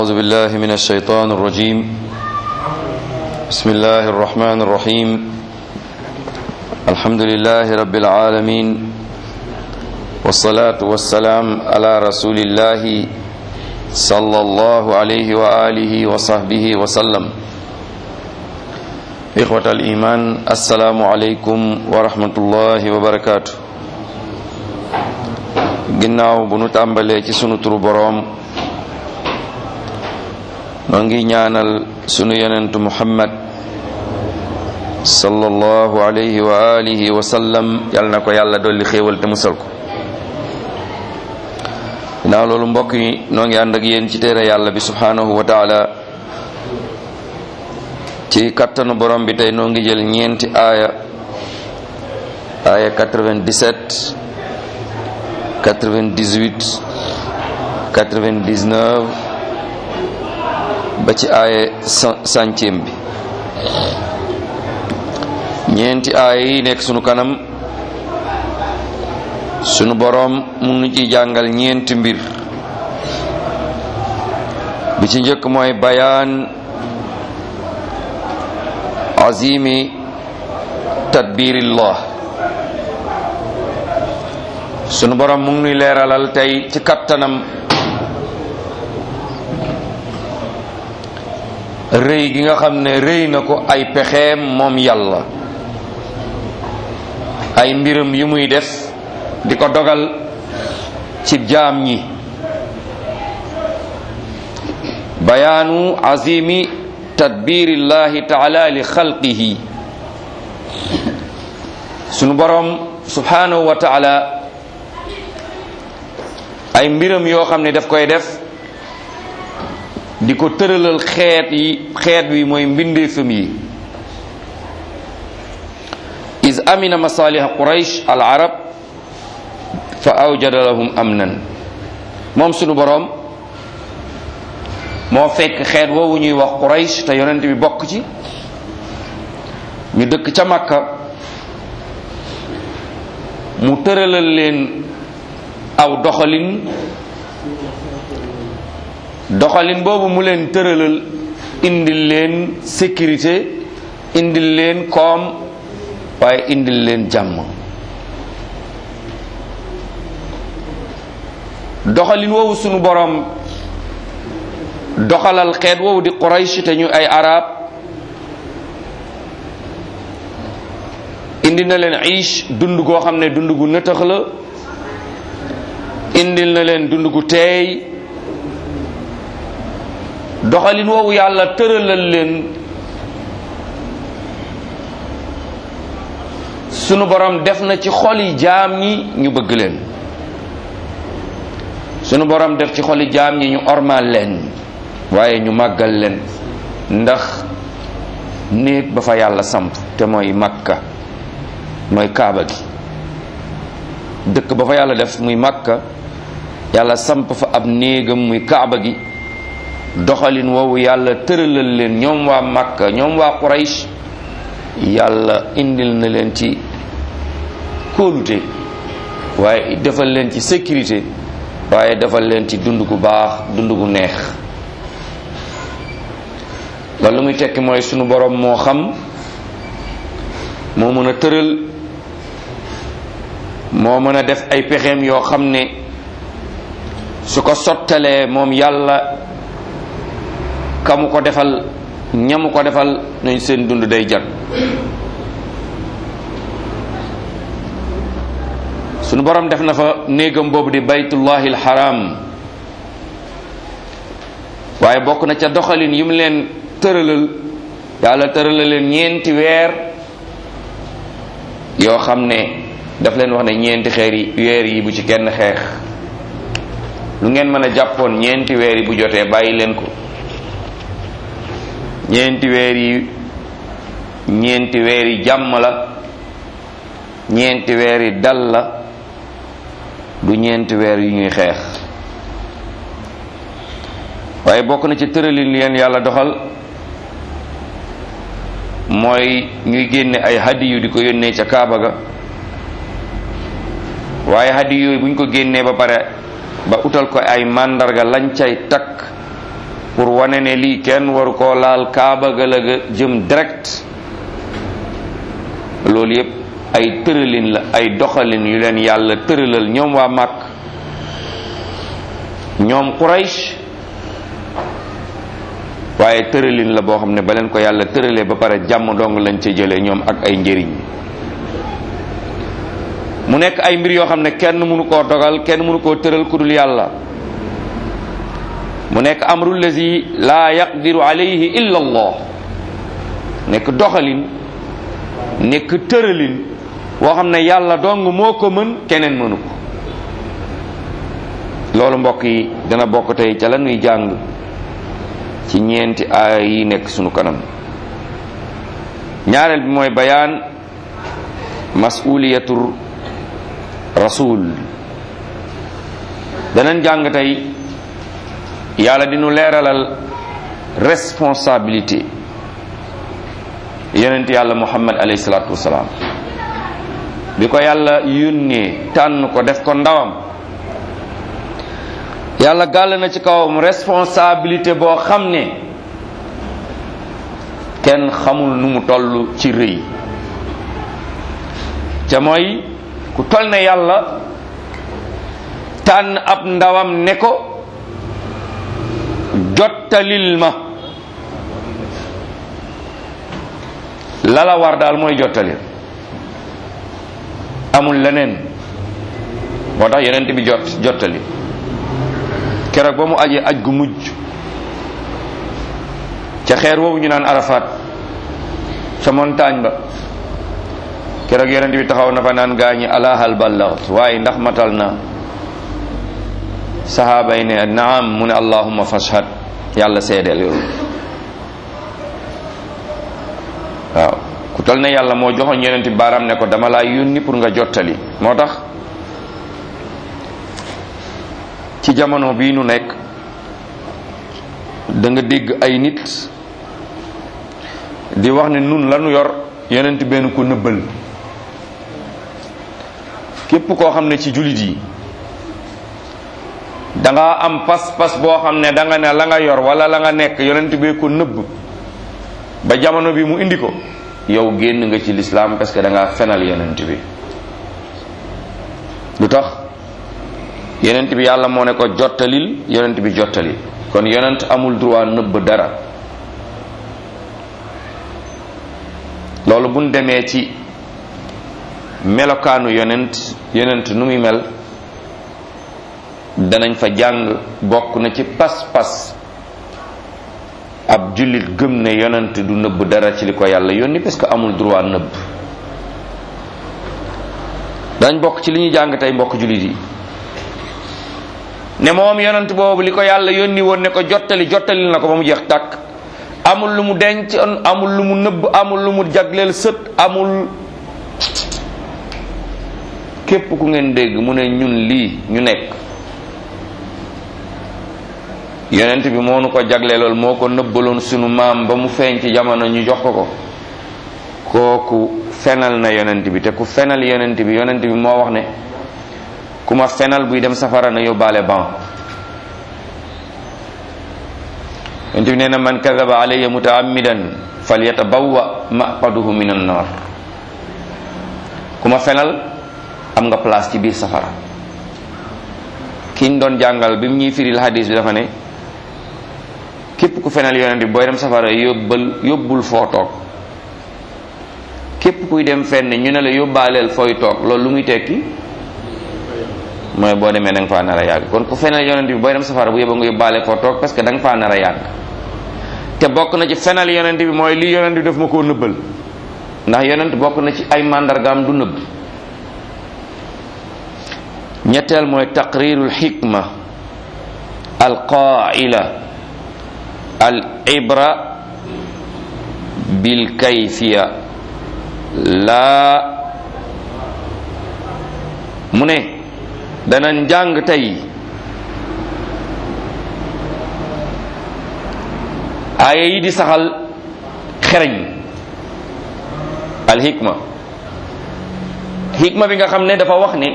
أعوذ بالله من الشيطان الرجيم بسم الله الرحمن الرحيم الحمد لله رب العالمين والصلاة والسلام على رسول الله صلى الله عليه وآله وصحبه وسلم إخوة الإيمان السلام عليكم ورحمة الله وبركاته ginnaaw bu nu tàmbalee ci sunu turu boroom noo ngi ñaanal sunu yonentu muhammad sallallahu alayhi wa alihi wa sallam yal na ko yàlla dolli xéewal te musal ko ginnaaw loolu mbokk yi noo ngi ànd ak yéen ci téere yàlla bi subhanahu wa taala ci kattanu borom bi tey noo ngi jël ñeenti aaya aaya 97 98 99 ba ci aaye centième bi ñeenti aaya yi nekk sunu kanam sunu boroom mu nu ci jàngal ñeenti mbir bi ci njëkk mooy bayaan azimi tadbirillah sunu borom mu ngi nuy leeralal tey ci kattanam rëy gi nga xam ne rëy na ko ay pexeem moom yàlla ay mbiram yu muy def di ko dogal ci jaam ñi bayaanu azimi tadbirillahi taala li xalqihi sunu borom subhanahu wa taala ay mbiram yoo xam ne daf koy def di ko tëralal xeet yi xeet wi mooy mbindeefam yi is amina masaliha quraish al arab fa awjada lahum amnan moom sunu boroom moo fekk xeet woowu ñuy wax quraish te yonent bi bokk ci ñu dëkk ca makka mu tëralal leen aw doxalin doxalin boobu mu leen tëralal indil leen sécurité indil leen koom waaye indil leen jàmm doxalin woowu sunu boroom doxalal xeet woowu di Quraysh te ñu ay arab indi na leen iish dund goo xam ne dund gu nëtëx la indil na leen dund gu teey doxalin woowu yàlla tëralal leen sunu borom def na ci xoli jaam ñi ñu bëgg leen sunu borom def ci xoli jaam ñi ñu ormal leen waaye ñu màggal leen ndax néeg ba fa yàlla samp te mooy makka mooy kaaba gi dëkk ba fa yàlla def muy makka yàlla samp fa ab néegam muy kaaba gi doxalin woowu yàlla tëralal leen ñoom waa makka ñoom waa quraysh yàlla indil na leen ci kóolute waaye defal leen ci sécurité waaye defal leen ci dund gu baax dund gu neex loolu lu muy tekki mooy sunu borom moo xam moo mën a tëral moo mën a def ay pexeem yoo xam ne su ko sottalee moom yàlla kamu ko defal ñamu ko defal nañ seen dund day jag sunu borom def na fa néegam boobu di baytullahi alxaram waaye bokk na ca doxalin yi mu leen tëralal yàlla tëralal leen ñeenti weer yoo xam ne daf leen wax ne ñeenti xeer yi weer yi bu ci kenn xeex lu ngeen mën a jàppoon ñeenti weer yi bu jotee bàyyi leen ko ñeenti weer yi ñeenti weer yi jàmm la ñeenti weer yi dal la du ñeenti weer yu ñuy xeex waaye bokk na ci tëralin leen yàlla doxal mooy ñuy génne ay hadiyu di ko yónnee ca Kaaba ga waaye hadiyu yooyu bu ñu ko génnee ba pare ba utal ko ay màndarga lañ cay takk pour wane ne lii kenn waru koo laal kaaba ga la ga jëm direct loolu yépp ay tëralin la ay doxalin yu leen yàlla tëralal ñoom waa màkk ñoom Quraysh waaye tëralin la boo xam ne ba leen ko yàlla tëralee ba pare jàmm dong lañ ca jëlee ñoom ak ay njëriñ mu nekk ay mbir yoo xam ne kenn mënu koo dogal kenn mënu koo tëral ku dul yàlla mu nekk amru lazi laa yaqdiru alayhi illa allah nekk doxalin nekk tëralin boo xam ne yàlla dong moo ko mën keneen mënu ko loolu mbokk yi dana bokk tey ca la nuy jàng ci ñeenti aaya yi nekk sunu kanam ñaareel bi mooy bayaan masuliyatu rasul danañ jàng tey yàlla dinu leeralal responsabilité yonent yàlla muhammad alayhi salaatu wasalaam bi ko yàlla yónnee tànn ko def ko ndawam yàlla gàll na ci kawam responsabilité boo xam ne kenn xamul nu mu toll ci rëy ca mooy ku toll ne yàlla tànn ab ndawam ne ko jottalil ma lala war daal mooy jottali amul leneen moo tax yonent bi jot jottali keroog ba mu ajee aj gu mujj ca xeer woowu ñu naan arafat ca montagne ba keroog yonent bi taxaw na fa naan gaañi alahal ballaxt waaye ndax matal na sahaaba yi ne naam mu ne allahumma fashhad yàlla seedeel loolu waaw ku tol ne yàlla moo joxoon yonent bi baaraam ne ko dama laa yónni pour nga jottali moo tax ci jamono bii nu nekk da nga dégg ay nit di wax ne nun lanu yor yonent benn ko nëbbal képp koo xam ne ci jullit yi da nga am pas-pas boo xam ne da nga ne la nga yor wala la nga nekk yonent bee ko nëbb ba jamono bi mu indi ko yow génn nga ci lislaam parce que da nga fenal yonent bi lu tax yonent bi yàlla moo ne ko jottalil yonent bi jottali kon yonent amul droit nëbb dara loolu buñ demee ci melokaanu yonent yonent nu muy mel danañ fa jàng bokk na ci pas-pas ab jullit gëm ne yonent du nëbb dara ci li ko yàlla yónni parce que amul droit nëbb dañ bokk ci li ñuy jàng tey mbokk jullit yi ne moom yonent boobu li ko yàlla yónni woon ne ko jottali jottali na ko ba mu jeex tàkk amul lu mu denc amul lu mu nëbb amul lu mu jagleel sët amul képp ku ngeen dégg mu ne ñun lii ñu nekk yonent bi moo nu ko jagleelool moo ko nëbbaloon sunu maam ba mu feeñ ci jamono ñu jox ko ko kooku fenal na yonent bi te ku fenal yonent bi yonent bi moo wax ne ku ma fenal buy dem safara na yóbbaale ban yonent bi nee na man kadaba alayya mutaammidan falyatabawwa maqaduhu min annar ku ma fenal am nga place ci biir safara kiñ doon jàngal bi mu ñuy firil hadis bi dafa ne képp ku fenal yonent bi booy dem safara yóbbal yóbbul foo toog képp kuy dem fenn ñu ne la yóbbaaleel fooy toog loolu lu muy tekki mooy boo demee da nga faa nar a yàgg kon ku fenal yonent bi booy dem safara bu yóbba nga yóbbaale foo toog parce que da nga faa nar a yàgg te bokk na ci fenal yonent bi mooy lii yonent bi daf ma koo nëbbal ndax yonent bokk na ci ay màndargaam du nëbb ñetteel mooy taqrirul xikma al qaila al ibra bil kayfiya laa mu ne dana njàng tey aaya yi di saxal xereñ al hikma hikma bi nga xam ne dafa wax ne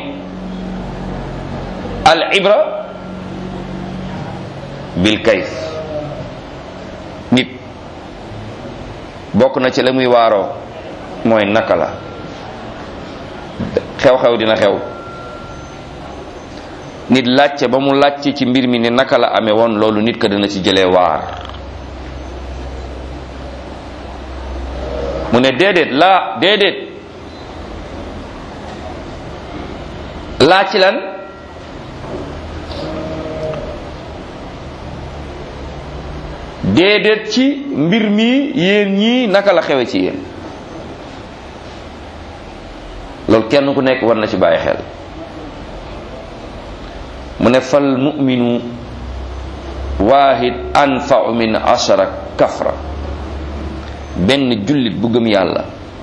al ibra bil kayf nit bokk na ci la muy waaroo mooy naka la xew-xew dina xew nit laajte ba mu laajte ci mbir mi ne naka la amee woon loolu nit ka dana ci jëlee waar mu ne déedéet laa déedéet laa ci lan déedéet ci mbir mi yéen ñii naka la xewe ci yéen loolu kenn ku nekk war na ci bàyyi xel mu ne fal muminu waahid anfau min ashara kafra benn jullit bu gëm yàlla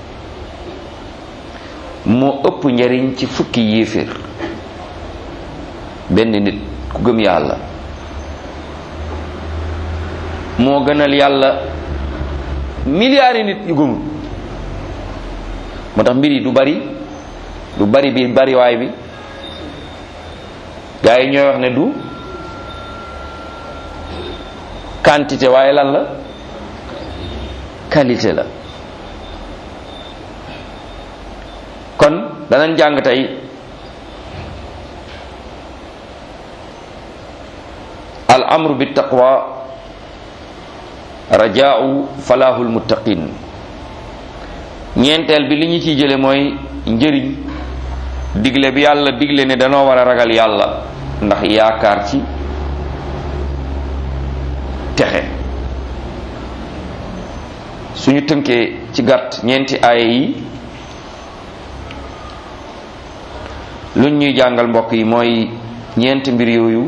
moo ëpp njariñ ci fukki yéeféer benn nit ku gëm yàlla moo gënal yàlla milliards yi nit yu gëmul moo tax mbir yi du bari du bari bi bariwaay bi gaa yi ñooy wax ne du quantité waaye lan la qualité la kon danañ jàng tey al amru bi taqwa rajaau falahul muttaqin ñeenteel bi li ñu ciy jële mooy njëriñ digle bi yàlla digle ne danoo war a ragal yàlla ndax yaakaar ci texe suñu tënkee ci gàtt ñeenti aaya yi luñ ñuy jàngal mbokk yi mooy ñeenti mbir yooyu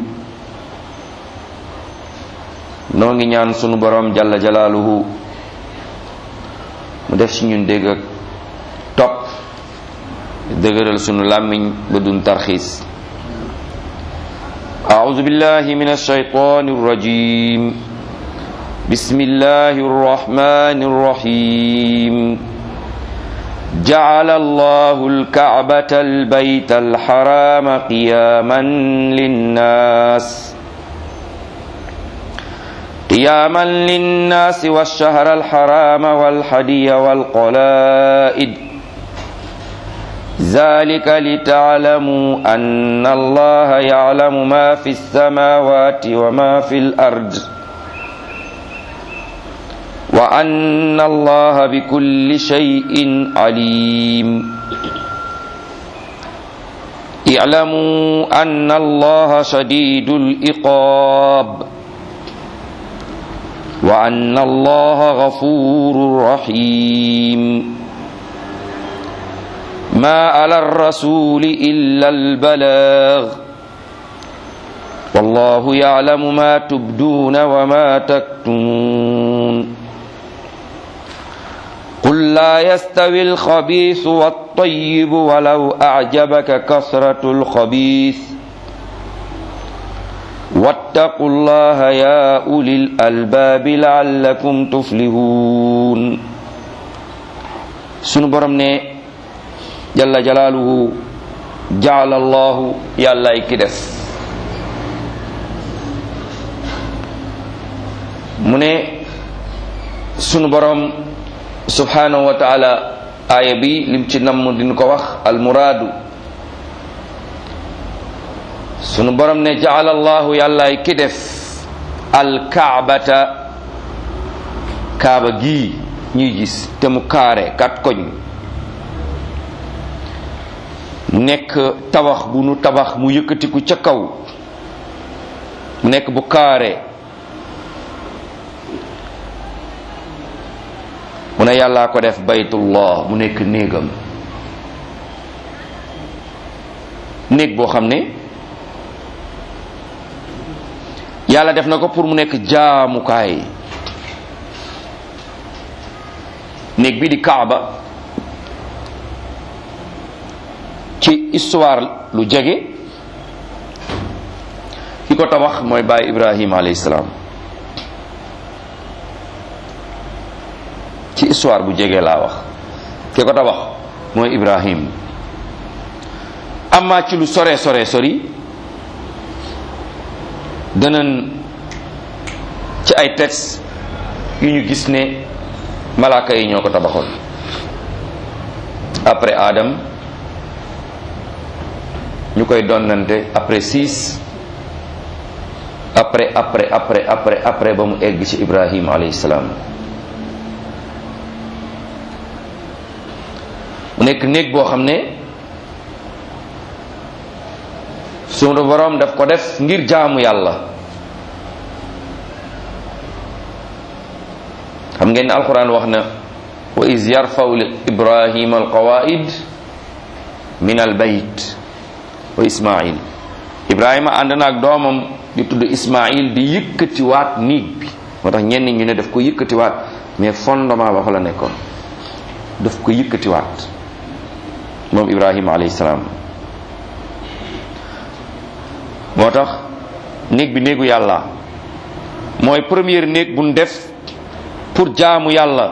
noo ngi ñaan sunu borom jalla jalaaluhu mu def ci ñun dégg ak topp dëgëral sunu làmmiñ ba dun tarxiis أعوذ بالله من الشيطان الرجيم بسم الله الرحمن الرحيم جعل الله الكعبة البيت الحرام قياما للناس قياما للناس والشهر الحرام والحدي والقلائد ذلك لتعلموا أن الله يعلم ما في السماوات وما في الأرض وأن الله بكل شيء عليم اعلموا أن الله شديد الإقاب وأن الله غفور رحيم ما على الرسول إلا البلاغ والله يعلم ما تبدون وما تكتمون قل لا يستوي الخبيث والطيب ولو أعجبك كثرة الخبيث واتقوا الله يا أولي الألباب لعلكم تفلحون سنو برم jalla jalaaluhu jaala allahu yàllaay ki def mu ne sunu borom subhanahu wa taala aaya bi lim ci namm din ko wax almuraadu sunu borom ne jaala allahu yàllaay ki def alkaabata kaaba gii ñuy gis te mu kaare kat koñ nekk tabax bu nu tabax mu yëkkatiku ca kaw mu nekk bu kaare mu ne yàllaa ko def baytullah mu nekk néegam néeg boo xam ne yàlla def na ko pour mu nekk jaamukaay néeg bi di kaaba ci histoire lu jege ki ko tabax mooy baay ibrahima alayhi salaam ci histoire bu jege laa wax ki ko tabax mooy ibrahim amma ci lu sore sore sori danañ ci ay texte yu ñu gis ne malaaka yi ñoo ko tabaxoon après Adam ñu koy donnante après six après après après après après ba mu egg ci Ibrahim alayhi salaam mu nekk néeg boo xam ne sunu borom daf ko def ngir jaamu yàlla xam ngeen ne alquran wax na wa is yarfaw ibrahim alqawaid min albayt wa ismail ibrahima ànd na ak doomam di tudd ismail di yëkkatiwaat néeg bi moo tax ñenn ñu ne daf ko yëkkatiwaat mais fondement ba fa la nekkoon daf ko yëkkatiwaat moom ibrahima alayhi salaam moo tax néeg bi néegu yàlla mooy première néeg buñ def pour jaamu yàlla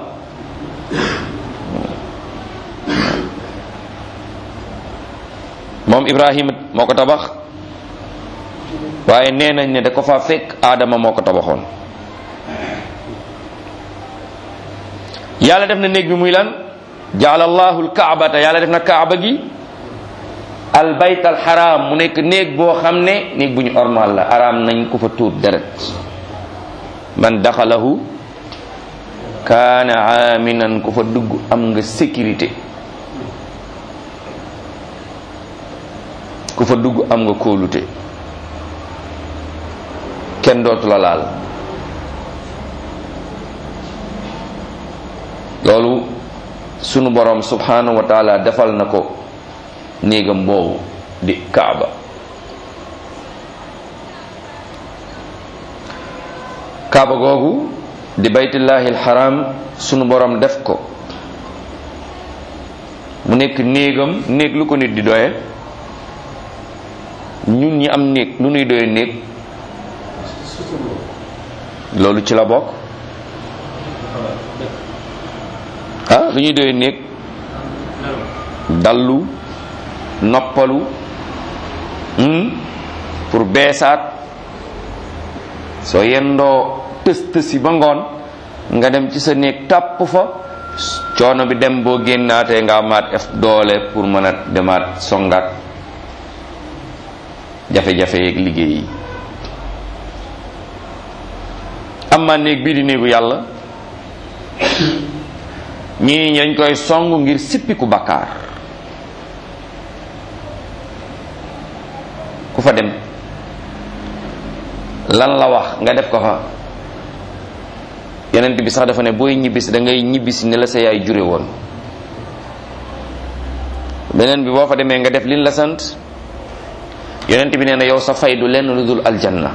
moom ibrahima moo ko tabax waaye nee nañ ne da ko fa fekk aadama moo ko tabaxoon yàlla def na néeg bi muy lan jaala allahu alkaabata yàlla def na kaaba gi al bayt al xaraam mu nekk néeg boo xam ne néeg bu ñu ormal la araam nañ ko fa tuur deret man daxalahu kaana aminan ku fa dugg am nga sécurité ku fa dugg am nga kóolute kenn dootu la laal loolu sunu borom subhanahu wa taala defal na ko néegam boobu di kaaba kaaba googu di baytullahi alxaram sunu borom def ko mu nekk néegam néeg lu ko nit di doye ñun ñi am néeg lu nuy doye néeg loolu ci la bokk ah lu ñuy doye néeg dallu noppalu pour beesaat soo yendoo tës tësi ba ngoon nga dem ci sa néeg tàpp fa coono bi dem boo génnaatee nga amaat ef doole pour mën a demaat songaat jafe-jafe yeeg liggéey yi am ma néeg bii di néegu yàlla ñii ñi dañ koy song ngir sippiku bakkaar ku fa dem lan la wax nga def ko fa yonent bi sax dafa ne booy ñibbisi da ngay ñibbisi ni la sa yaay jure woon beneen bi boo fa demee nga def liñ la sant yonent bi nee na yow sa fay du lenn lu dul aljanna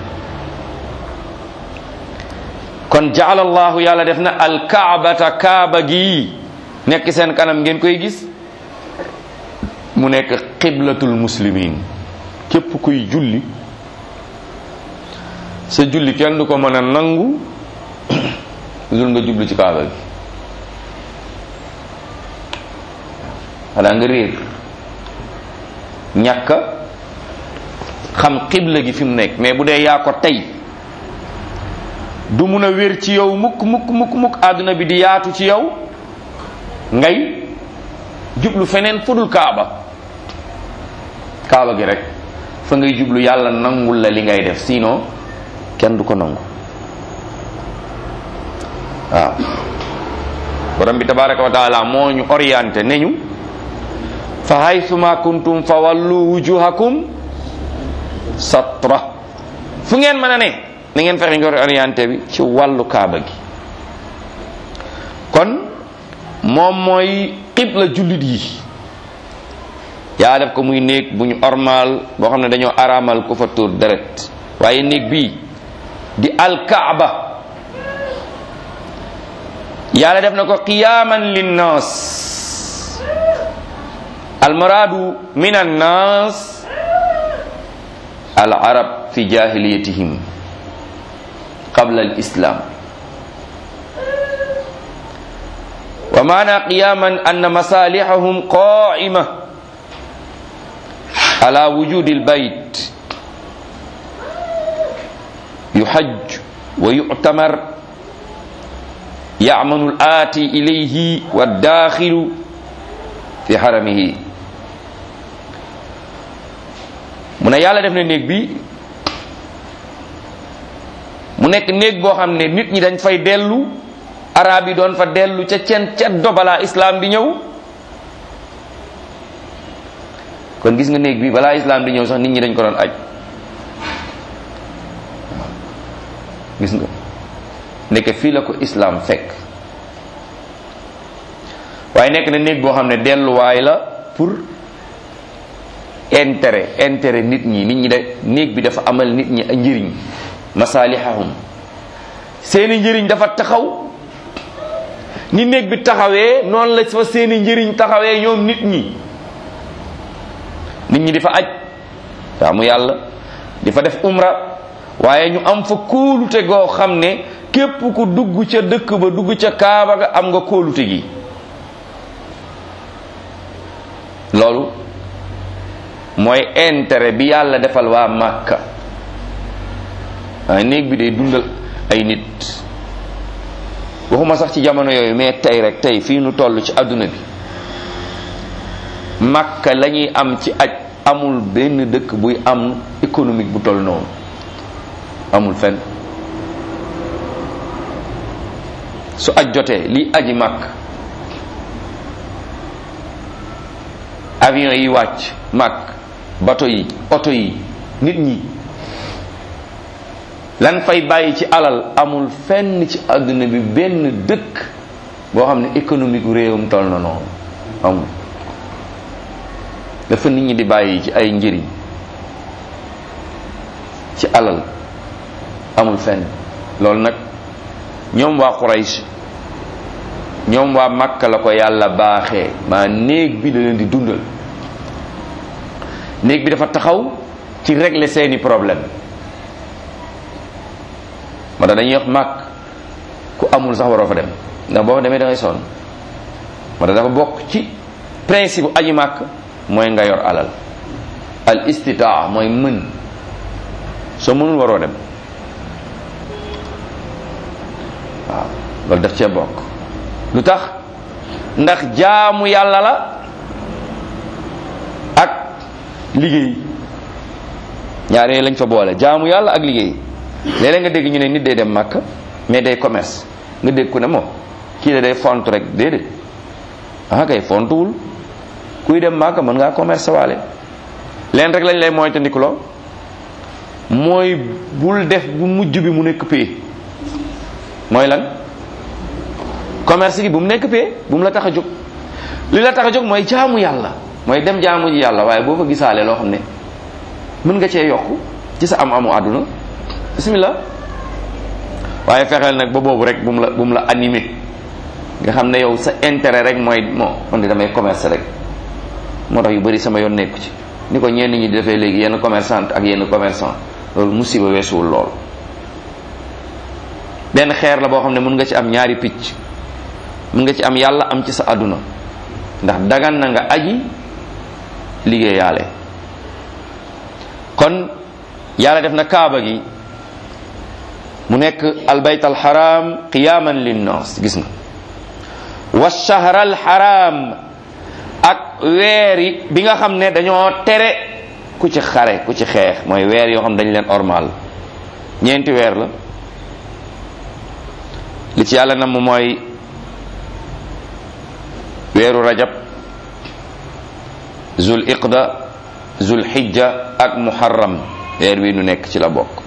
kon jaala allahu yàlla def na alkaabata kaaba gi nekk seen kanam ngeen koy gis mu nekk qiblatul muslimin képp kuy julli sa julli kenn du ko mën a nangu dul nga jublu ci kaaba gi xanaa nga réer ñàkk xam xibla gi fi mu nekk mais bu dee yaa ko tey du mun a wér ci yow mukk mukk mukk mukk àdduna bi di yaatu ci yow ngay jublu feneen fudul kaaba kaaba gi rek fa ngay jublu yàlla nangul la li ngay def sinon kenn du ko nangu waaw borom bi tabaraka wa taala moo ñu orienté ne ñu fa haythuma kuntum fa wallu wujuhakum satra fu ngeen mën a ne na ngeen fexe ngeen orienté bi ci wàllu kaaba gi kon moom mooy xibla jullit yi yaa def ko muy néeg bu ñu ormaal boo xam ne dañoo araamal ku fa tuur deret waaye néeg bii di alkaaba yàlla def na ko qiyaaman linnaas almuraadu min annaas al arab fi jahiliyatihim qabla al islam wa maana qiyaman anna masalihahum qaima ala wujudi albayt yuhajj wa yu'tamar yamanu l aati ilayhi wa daaxilu fi xaramihi mu ne yàlla def na néeg bi mu nekk néeg boo xam ne nit ñi dañ fay dellu arab yi doon fa dellu ca cen ca dobalaa islam di ñëw kon gis nga néeg bi balaa islam di ñëw sax nit ñi dañ ko doon aj gis nga nekk fii la ko islam fekk waaye nekk na néeg boo xam ne delluwaay la pour intérêt intérêt nit ñi nit ñi de néeg bi dafa amal nit ñi njëriñ masalihahum seeni njëriñ dafa taxaw ni néeg bi taxawee noonu la fa seeni njëriñ taxawee ñoom nit ñi nit ñi di fa aj jaamu yàlla di fa def umra waaye ñu am fa kóolute goo xam ne képp ku dugg ca dëkk ba dugg ca kaaba ga am nga kóolute gi loolu mooy intérêt bi yàlla defal waa Màkka waaye néeg bi day dundal ay nit waxuma sax ci jamono yooyu mais tey rek tey fii nu toll ci àdduna bi Màkka la ñuy am ci aj amul benn dëkk buy am économique bu toll noonu amul fenn su aj jotee li aji màkk avion yi wàcc màkk bato yi oto yi nit ñi lan fay bàyyi ci alal amul fenn ci àdduna bi benn dëkk boo xam ne économique réewum toll na noonu amul dafa nit ñi di bàyyi ci ay njëriñ ci alal amul fenn loolu nag ñoom waa Quraysh ñoom waa Makka la ko yàlla baaxee maa néeg bi da leen di dundal néeg bi dafa taxaw ci régler seeni problème ma tax dañuy wax màkk ku amul sax waroo fa dem ndax boo fa demee da ngay sonn ma tax dafa bokk ci principe bu aji màkk mooy nga yor alal al istitaa mooy mën soo mënul waroo dem waaw loolu daf cee bokk lu tax ndax jaamu yàlla la ak liggéey ñaar yooyu lañ fa boole jaamu yàlla ak liggéey léeg-léeg nga dégg ñu ne nit day dem màkk mais day commerce nga dégg ku ne moom kii de day font rek déedéet ah kay fontuwul kuy dem màkk mën ngaa commerce waale leen rek lañ lay moytandikuloo mooy bul def bu mujj bi mu nekk pay mooy lan commerce gi bu mu nekk pay bu mu la tax a jóg li la tax a jóg mooy jaamu yàlla mooy dem jaamu ji yàlla waaye boo fa gisaale loo xam ne mën nga cee yokk ci sa am amu àdduna bismillah waaye fexeel nag ba boobu rek bu mu la bu mu la animé nga xam ne yow sa intérêt rek mooy moo man di damay commerce rek moo tax yu bari sama yoon nekku ci ni ko ñenn ñi di defee léegi yenn commerçante ak yenn commerçant loolu musiba weesuwul lool benn xeer la boo xam ne mën nga ci am ñaari picc mën nga ci am yàlla am ci sa àdduna ndax dagan na nga aji liggéeyaale kon yàlla def na kaaba gi mu nekk albayt alxaram qiyaman linnas gis nga wa shahr alxaram ak weer yi bi nga xam ne dañoo tere ku ci xare ku ci xeex mooy weer yoo xam dañ leen ormal ñeenti weer la li ci yàlla nam mooy weeru rajab zul iqda zul xijja ak muharram weer wi nu nekk ci la bokk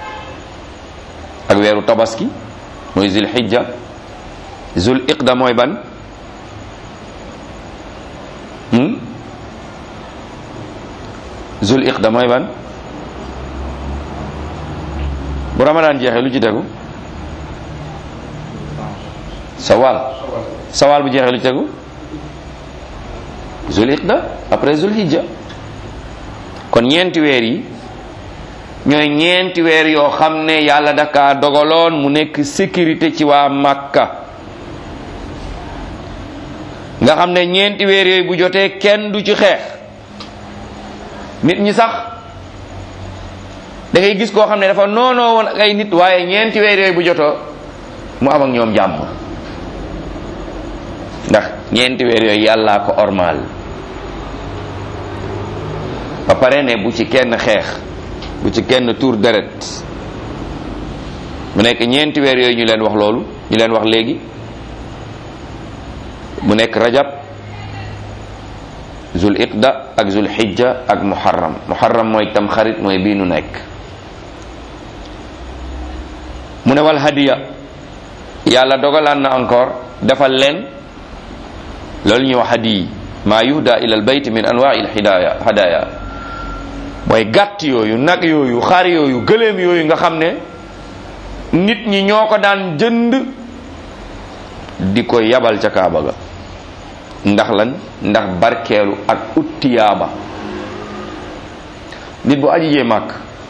ak weeru tabaski mooy zul xijja zul iqda mooy ban zul iqda mooy ban bu ramadaan jeexee lu ci tegu sawal sawal bu jeexee lu ci tegu zul iqda après zul hijja kon ñeenti weer yi ñooy ñeenti weer yoo xam ne yàlla daka dogaloon mu nekk sécurité ci waa Makka nga xam ne ñeenti weer yooyu bu jotee kenn du ci xeex nit ñi sax da ngay gis koo xam ne dafa noonoo woon ak ay nit waaye ñeenti weer yooyu bu jotoo mu am ak ñoom jàmm ndax ñeenti weer yooyu yàllaa ko ormaal ba pare ne bu ci kenn xeex bu ci kenn tuur deret mu nekk ñeenti weer yooyu ñu leen wax loolu ñu leen wax léegi mu nekk rajab zul iqda ak zul xijja ak muharram muharram mooy tam xarit mooy bii nu nekk mu ne wal hadiya yàlla dogalaan na encore defal leen loolu ñuy wax hadiyi maa yuhda ila al bayt min anwaai al hidaya hadaya mooy gàtt yooyu nag yooyu xar yooyu gëléem yooyu nga xam ne nit ñi ñoo ko daan jënd di ko yabal ca kaaba ga ndax lan ndax barkeelu ak uttiyaaba nit bu aji jee màkk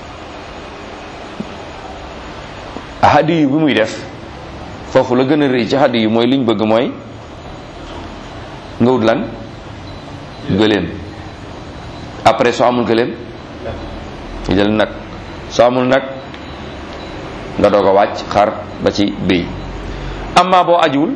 hadi yu bi muy def foofu la gën a rëy ci hadi yu mooy liñ bëgg mooy nga wut lan gëléem après soo amul gëléem nga jël nag soo amul nag nga doog a wàcc xar ba ci béy amma boo ajuwul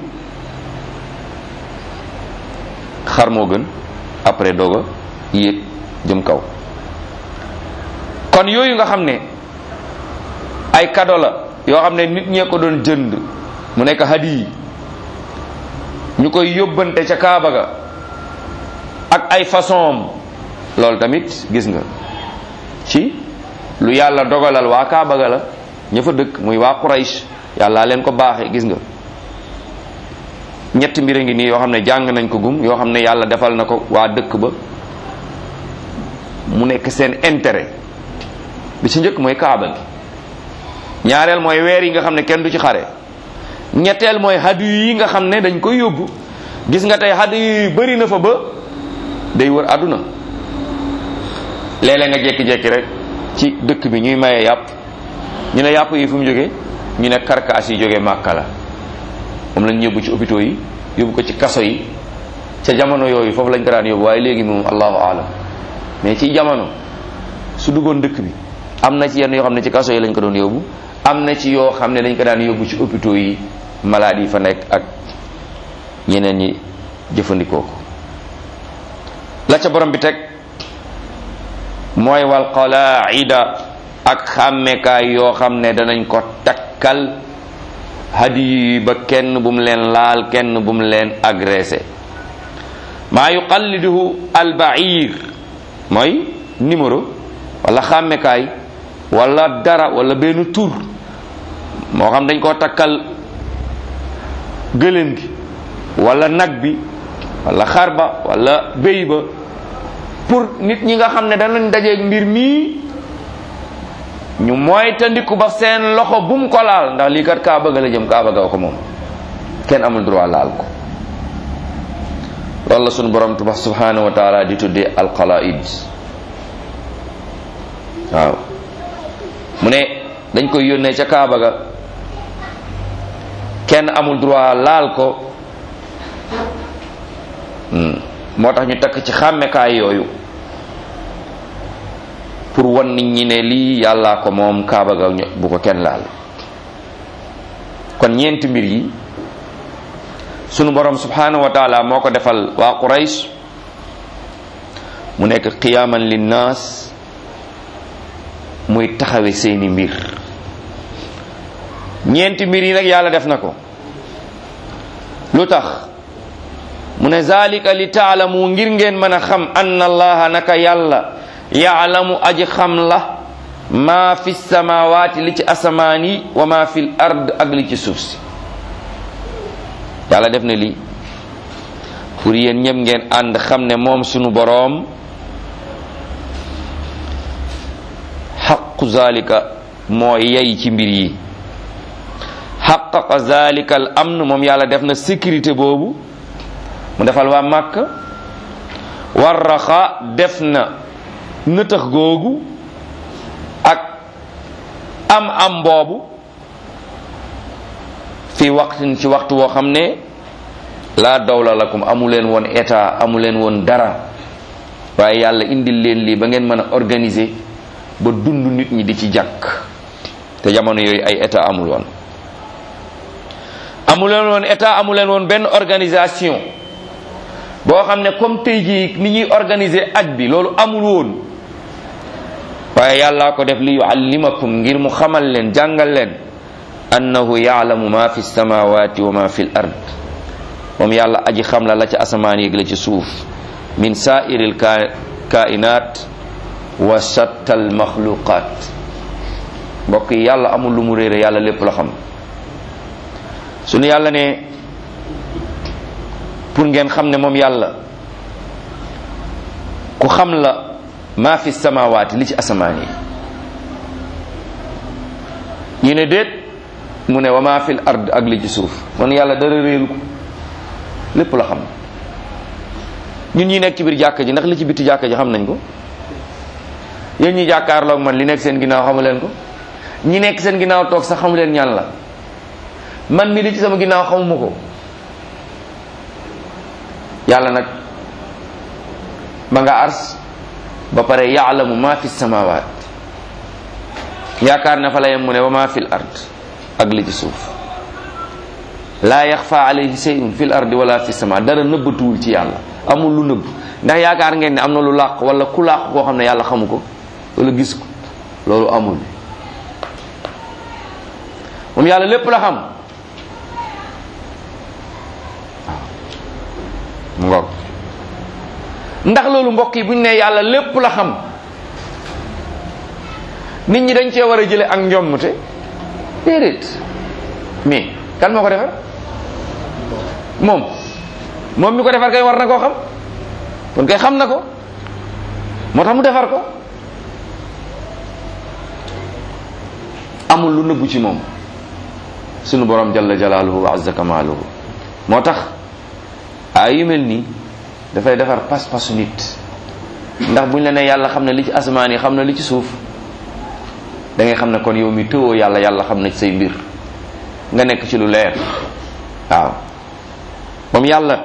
xar moo gën après doog a yéeg jëm kaw kon yooyu nga xam ne ay kado la yoo xam ne nit ñee ko doon jënd mu nekk hadi yi ñu koy yóbbante ca kaaba ga ak ay façon loolu tamit gis nga ci lu yàlla dogalal waa kaaba ga la ña fa dëkk muy waa Quraysh yàlla leen ko baaxee gis nga ñetti mbir a ngi nii yoo xam ne jàng nañ ko gum yoo xam ne yàlla defal na ko waa dëkk ba mu nekk seen intérêt bi ci njëkk mooy kaaba gi ñaareel mooy weer yi nga xam ne kenn du ci xare ñetteel mooy hadu yi nga xam ne dañ koy yóbbu gis nga tey hadu yi bëri na fa ba day wër àdduna léeg-léeg nga jekki-jekki rek ci dëkk bi ñuy maye yàpp ñu ne yàpp yi fu mu jógee ñu ne karkaas yi jógee màkka la moom lañ yóbbu ci hôpitaux yi yóbbu ko ci kaso yi ca jamono yooyu foofu lañ ko daan yóbbu waaye léegi moom allahu alam mais ci jamono su duggoon dëkk bi am na ci yenn yoo xam ne ci kaso yi lañ ko doon yóbbu am na ci yoo xam ne dañ ko daan yóbbu ci hôpitaux yi malade yi fa nekk ak ñeneen ñi jëfandikoo ko la ca borom bi teg mooy wal qalaida ak xàmmekaay yoo xam ne danañ ko takkal hadiyu yi ba kenn bu mu leen laal kenn bu mu leen agressé maa yuqalliduhu albair mooy numéro wala xàmmekaay wala dara wala benn tur moo xam dañ koo takkal gëléem gi wala nag bi wala xar ba wala béy ba pour nit ñi nga xam ne danañ dajeeg mbir mii ñu moytandiku ba seen loxo bum ko laal ndax lii kat kaa bëgg la jëm kaa bëgg ko moom kenn amul droit laal ko loolu la sunu borom tubax subhanahu wa taala di tuddee alqalaid waaw mu ne dañ koy yónnee ca kaaba ga kenn amul droit laal ko moo tax ñu takk ci xàmmekaay yooyu pour wan nit ñi ne lii yàllaa ko moom kaaba ga bu ko kenn laal kon ñeenti mbir yi sunu borom subhanahu wa taala moo ko defal waa Quraysh mu nekk qiyaaman linnaas muy taxawe seeni mbir ñeenti mbir yi nag yàlla def na ko lu tax mu ne zalika li taalamu ngir ngeen mën a xam anna allaha naka yàlla yaalamu aji xam la maa fi samawaati li ci asamaan yi wa maa fi ard ak li ci suuf si yàlla def na lii pour yéen ñëpp ngeen ànd xam ne moom sunu boroom xaqu zalika moo yey ci mbir yi xaqaqa zalika al amn moom yàlla def na sécurité boobu mu defal waa màkk warraxa def na nëtëx googu ak am am boobu fi waxtin ci waxtu woo xam ne laa dawla lakum amu leen woon état amu leen woon dara waaye yàlla indil leen lii ba ngeen mën a organiser ba dund nit ñi di ci jàkk te jamono yooyu ay état amul woon amuleen woon état amuleen woon benn organisation boo xam ne comme tey jii ni ñuy organiser aj bi loolu amul woon waaye yàllaa ko def li yuallimakum ngir mu xamal leen jàngal leen annahu yaalamu ma fi samawati wa ma fi l ard moom yàlla aji xam la la ca asamaan yéeg la ci suuf min saairil kainat wa shattal maxluqat mbokk yi yàlla amul lu mu réere yàlla lépp la xam suñu yàlla ne pour ngeen xam ne moom yàlla ku xam la maa fi samawaati li ci asamaan yi ñu ne déet mu ne wa maa fil ard ak li ci suuf man yàlla dara réeru ko lépp la xam ñun ñi nekk ci biir jàkka ji ndax li ci bitti jàkka ji xam nañ ko yéen ñi jàkkaarloog man li nekk seen ginnaaw xamu leen ko ñi nekk seen ginnaaw toog sax xamu leen ñan la man mi li ci sama ginnaaw xamuma ko yàlla nag ma nga ars ba pare yaalamu ma fi samawaat yaakaar na fa la yem mu ne wa ma fi l ard ak li ci suuf laa yaxfa alayhi shay'un fi l ardi wala fi sama dara nëbbatuwul ci yàlla amul lu nëbb ndax yaakaar ngeen ne am na lu làq wala ku làq koo xam ne yàlla xamu ko wala gis ko loolu amul moom yàlla lépp la xam mu ngoog ndax loolu mbokk yi bu ñu nee yàlla lépp la xam nit ñi dañ cee war a jële ak njommute déedéet mais kan moo ko defar moom moom mi ko defar kay war na koo xam kon kay xam na ko moo tax mu defar ko amul lu nëbbu ci moom sunu borom jalla jalaaluhu wa azza kamaaluhu moo tax ay yu mel nii dafay defar pas-pasu nit ndax buñ la ne yàlla xam na li ci asamaan yi xam na li ci suuf da ngay xam ne kon yow mi tëwoo yàlla yàlla xam na ci say mbir nga nekk ci lu leer waaw moom yàlla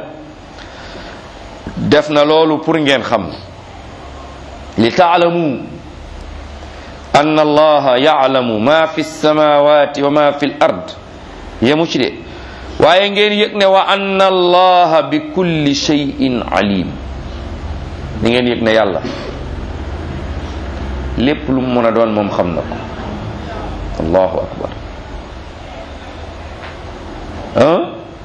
def na loolu pour ngeen xam li taalamu anna allaha yaalamu ma fi samawati wa ma fi l ard yemu ci de waaye ngeen yëg ne wa anna allaha bi kulli shay'in alim ni ngeen yëg ne yàlla lépp lu mu mën a doon moom xam na ko allahu akbar ah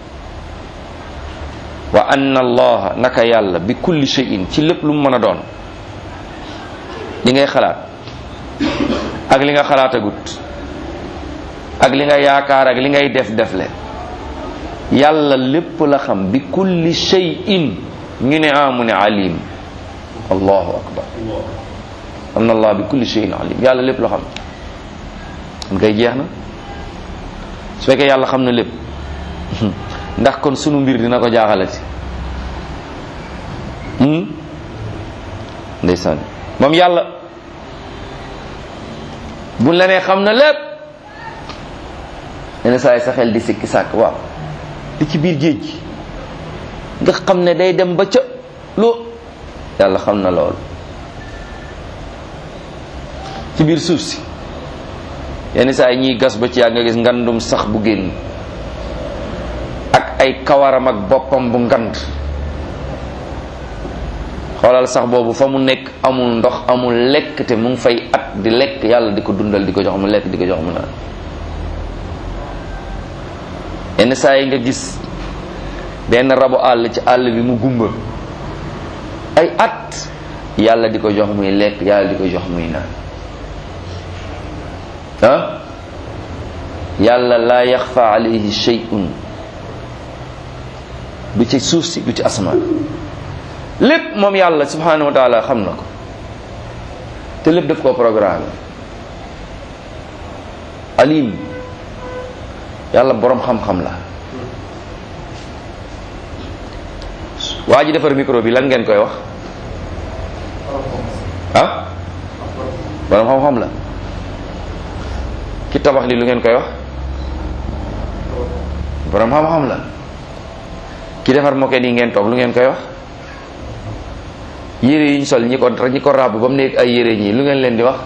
wa anna allaha naka yàlla bi kulli shay'in ci lépp lu mu mën a doon li ngay xalaat ak li nga xalaatagut ak li nga yaakaar ak li ngay def defle yàlla lépp la xam bi kulli shay'in ñu ne amu ne alim allahu akbar anna allah bi kulli shay'in alim yàlla lépp la xam kon kay jeex na su fekkee yàlla xam na lépp ndax kon sunu mbir dina ko jaaxalati ndeysaan moom yàlla buñ la nee xam na lépp yenn saa yi sa xel di sikki sàkk waaw li ci biir géej gi nga xam ne day dem ba ca loo yàlla xam na lool ci biir suuf si yenn saa yi ñuy gas ba ci yàgg nga gis ngandum sax bu génn ak ay kawaram ak boppam bu ngand xoolal sax boobu fa mu nekk amul ndox amul lekk te mu ngi fay at di lekk yàlla di ko dundal di ko jox mu lekk di ko jox mu naan yenn saa yi nga gis benn rabu àll ci àll bi mu gumba ay at yàlla di ko jox muy lekk yàlla di ko jox muy naan ah yàlla laa yaxfa alayhi shay'un du ci suuf si du ci asamaan lépp moom yàlla subhanahu wa taala xam na ko te lépp daf koo programme alim yàlla boroom xam-xam la waa ji defar micro bi lan ngeen koy wax ah boroom xam-xam la ki tabax li lu ngeen koy wax boroom xam-xam la ki defar moket yi ngeen toog lu ngeen koy wax yére yi ñu sol ñi ko ñi ko ràbb ba mu nekk ay yére ñii lu ngeen leen di wax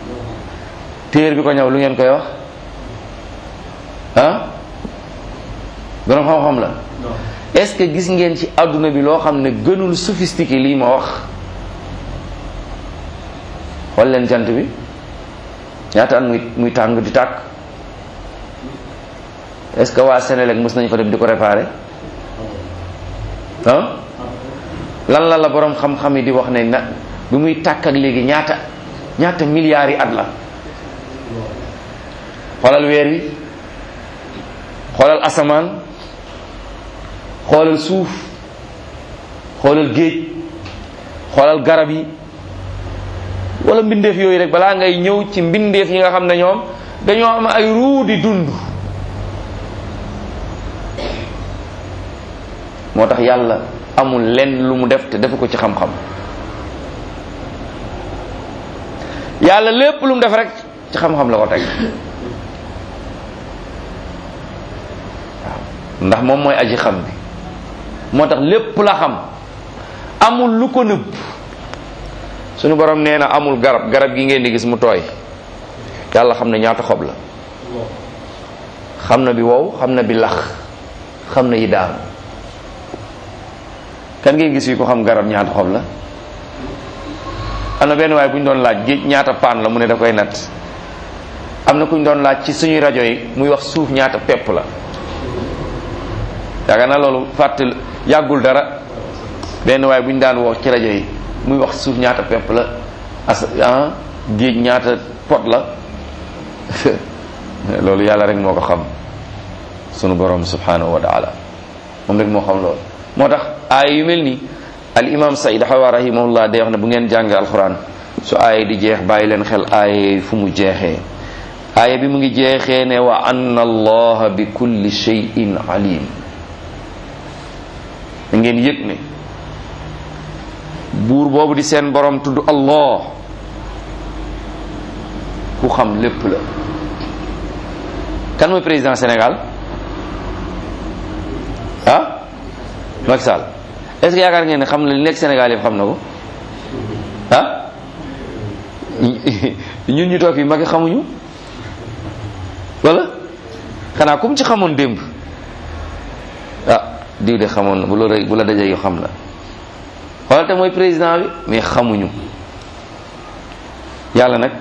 téer bi ko ñëw lu ngeen koy wax ah borom xam-xam la est-ce que gis ngeen ci àdduna bi loo xam ne gënul sophistiqué lii ma wax xool leen jant bi ñaata at muy muy tàng di tàkk est-ce que waa Sénélec mës nañ fa dem di ko réparer ah lan la la borom xam-xam yi di wax ne na bi muy tàkk ak léegi ñaata ñaata milliards yi at la xoolal weer wi xoolal asamaan xoolal suuf xoolal géej xoolal garab yi wala mbindeef yooyu rek balaa ngay ñëw ci mbindeef yi nga xam ne ñoom dañoo am ay ruu di dund moo tax yàlla amul lenn lu mu def te defu ko ci xam-xam yàlla lépp lu mu def rek ci xam-xam la ko teg waaw ndax moom mooy aji xam bi moo tax lépp la xam amul lu ko nëbb suñu borom nee na amul garab garab gi ngeen di gis mu tooy yàlla xam ne ñaata xob la xam na bi wow xam na bi lax xam na yi daanu kan ngeen gis yi ko xam garab ñaata xob la am na benn waaye bu ñu doon laaj géej ñaata paan la mu ne da koy natt am na ku ñu doon laaj ci suñuy rajo yi muy wax suuf ñaata pepp la yaakaar naa loolu fàtte yàggul dara benn waaye bu ñu daan wax ci rajo yi muy wax suuf ñaata pepp la as ah géej ñaata pot la loolu yàlla rek moo ko xam sunu borom subhanahu wa taala moom rek moo xam loolu moo tax aaya yu mel nii al imam said xawa rahimahullah day wax ne bu ngeen jàngee alquran su aaya di jeex bàyyi leen xel aaya fu mu jeexee aaya bi mu ngi jeexee ne wa anna allaha bi kulli shay'in alim da ngeen yëg ne buur boobu di seen borom tudd allah ku xam lépp la kan mooy président Sénégal ah Macky Sall est-ce que yaakaar ngeen ne xam na li nekk Sénégal yëpp xam na ko ah ñun ñu toog yi Macky xamuñu wala xanaa comme ci xamoon démb ah diw de xamoon na bu la bu la dajee yu xam la xoolal te mooy président bi mais xamuñu yàlla nag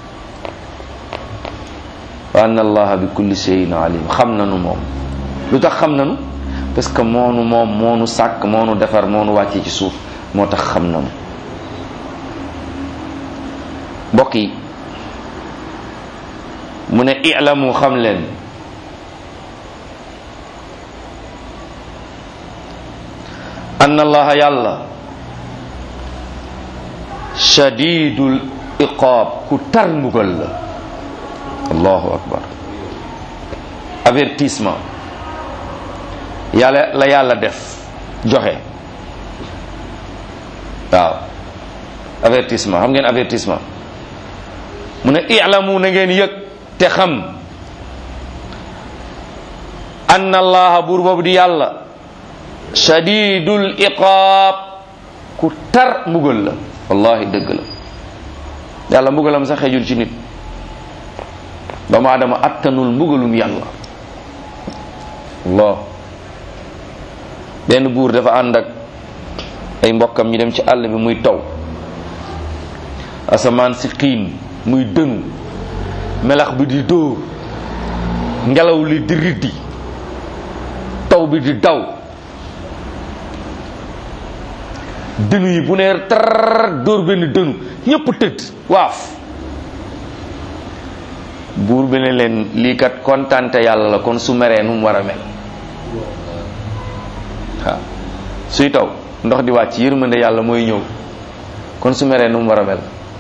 wa anna allaha bi kulli shay'in alim xam nanu moom lu tax xam nanu parce que moonu moom moonu sàkk moonu defar moonu wàcce ci suuf moo tax xam nanu mbokk yi mu ne i'lamu xam leen anna allaha yàlla shadidul iqaab ku tar mbugal la allahu akbar avertissement yàlla la yàlla def joxe waaw avertissement xam ngeen avertissement mu ne i'lamu na ngeen yëg te xam anna allaha buur boobu di yàlla shadidul iqaab ku tar mbugal la wallahi dëgg la yàlla mbugalam sax xejul ci nit doomu aadama attanul mbugalum yàlla allah benn buur dafa ànd ak ay mbokkam ñu dem ci àll bi muy taw asamaan si xiin muy dënu melax bi di dóor ngelaw li di riddi taw bi di daw dënu yi bu neer tar dóor benn dënu ñépp tëdd waaf buur bi ne leen lii kat kontante yàlla la kon su meree nu mu war a mel waaw suy taw ndox di wàcc yërmande yàlla mooy ñëw kon su meree nu mu war a mel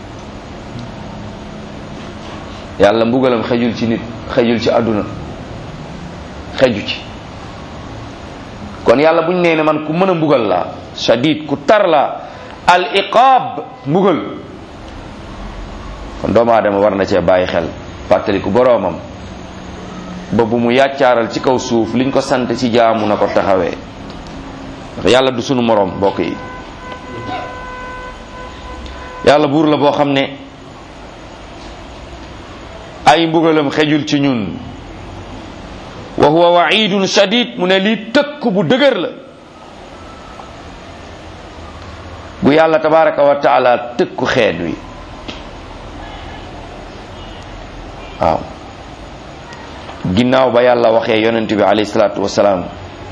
yàlla mbugalam xejul ci nit xejul ci àdduna xeju ci kon yàlla buñ nee ne man ku mën a mbugal laa shadid ku tar laa al iqaab mbugal kon doomu aadama war na cee bàyyi xel fàttaliku boroomam ba bu mu yàccaaral ci kaw suuf liñ ko sant ci jaamu na ko taxawee ndax yàlla du sunu moroom mbokk yi yàlla buur la boo xam ne ay mbugalam xejul ci ñun wa huwa waidun shadid mu ne lii tëkk bu dëgër la bu yàlla tabaraka wa taala tëkku xeet wi waaw ginnaaw ba yàlla waxee yonent bi alayhi salaatu wasalaam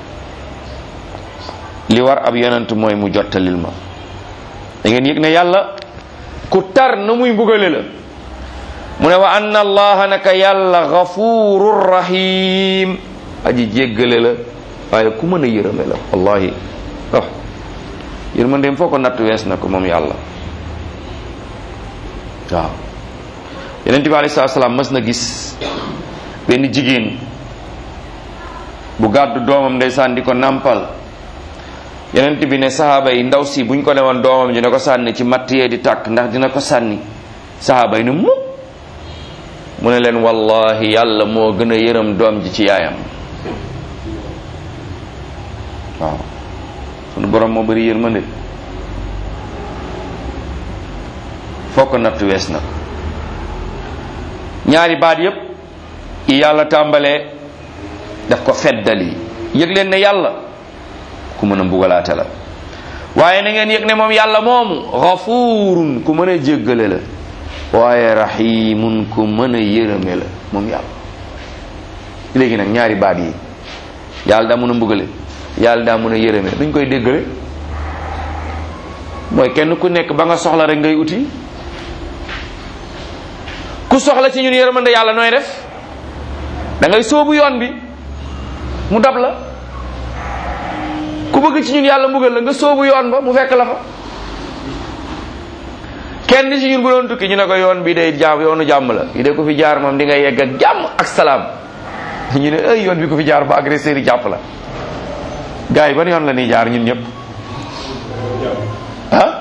li war ab yonent mooy mu jottalil ma da ngeen yëg ne yàlla ku tar na muy mbugale la mu ne wa anna allaha naka yàlla gafurur rahim aji jéggale la waaye ku mën a yërëme la wallahi oh yërmandeem foo ko natt wees na ko moom yàlla waaw yonent bi alayhi salaatu salaam mas na gis benn jigéen bu gàddu doomam ndeysaan di ko nàmpal yonent bi ne sahaaba yi ndaw si buñ ko newoon doomam ji ne ko sànni ci matt yee di tàkk ndax dina ko sànni sahaaba yi ne mu mu ne leen wallahi yàlla moo gën a yërëm doom ji ci yaayam waaw sunu borom moo bëri yërmande foo ko natt wees na ko ñaari baat yépp yi yàlla tàmbalee daf ko feddali yëg leen ne yàlla ku mën a mbugalaate la waaye na ngeen yëg ne moom yàlla moomu xafuurun ku mën a jéggale la waaye rahimun ku mën a yërëme la moom yàlla léegi nag ñaari baat yi yàlla daa mën a mbugale yàlla daa mën a yërëme duñ koy déggale mooy kenn ku nekk ba nga soxla rek ngay uti ku soxla ci ñun yërmande yàlla nooy def da ngay sóobu yoon bi mu dab la ku bëgg ci ñun yàlla mbugal la nga sóobu yoon ba mu fekk la fa kenn ci ñun bu doon tukki ñu ne ko yoon bi day jaam yoonu jàmm la yi de ko fi jaar moom di nga yegg ak jàmm ak salaam ñu ne ay yoon bi ko fi jaar ba agresseur yi jàpp la gars yi ban yoon la ñuy jaar ñun ñëpp ah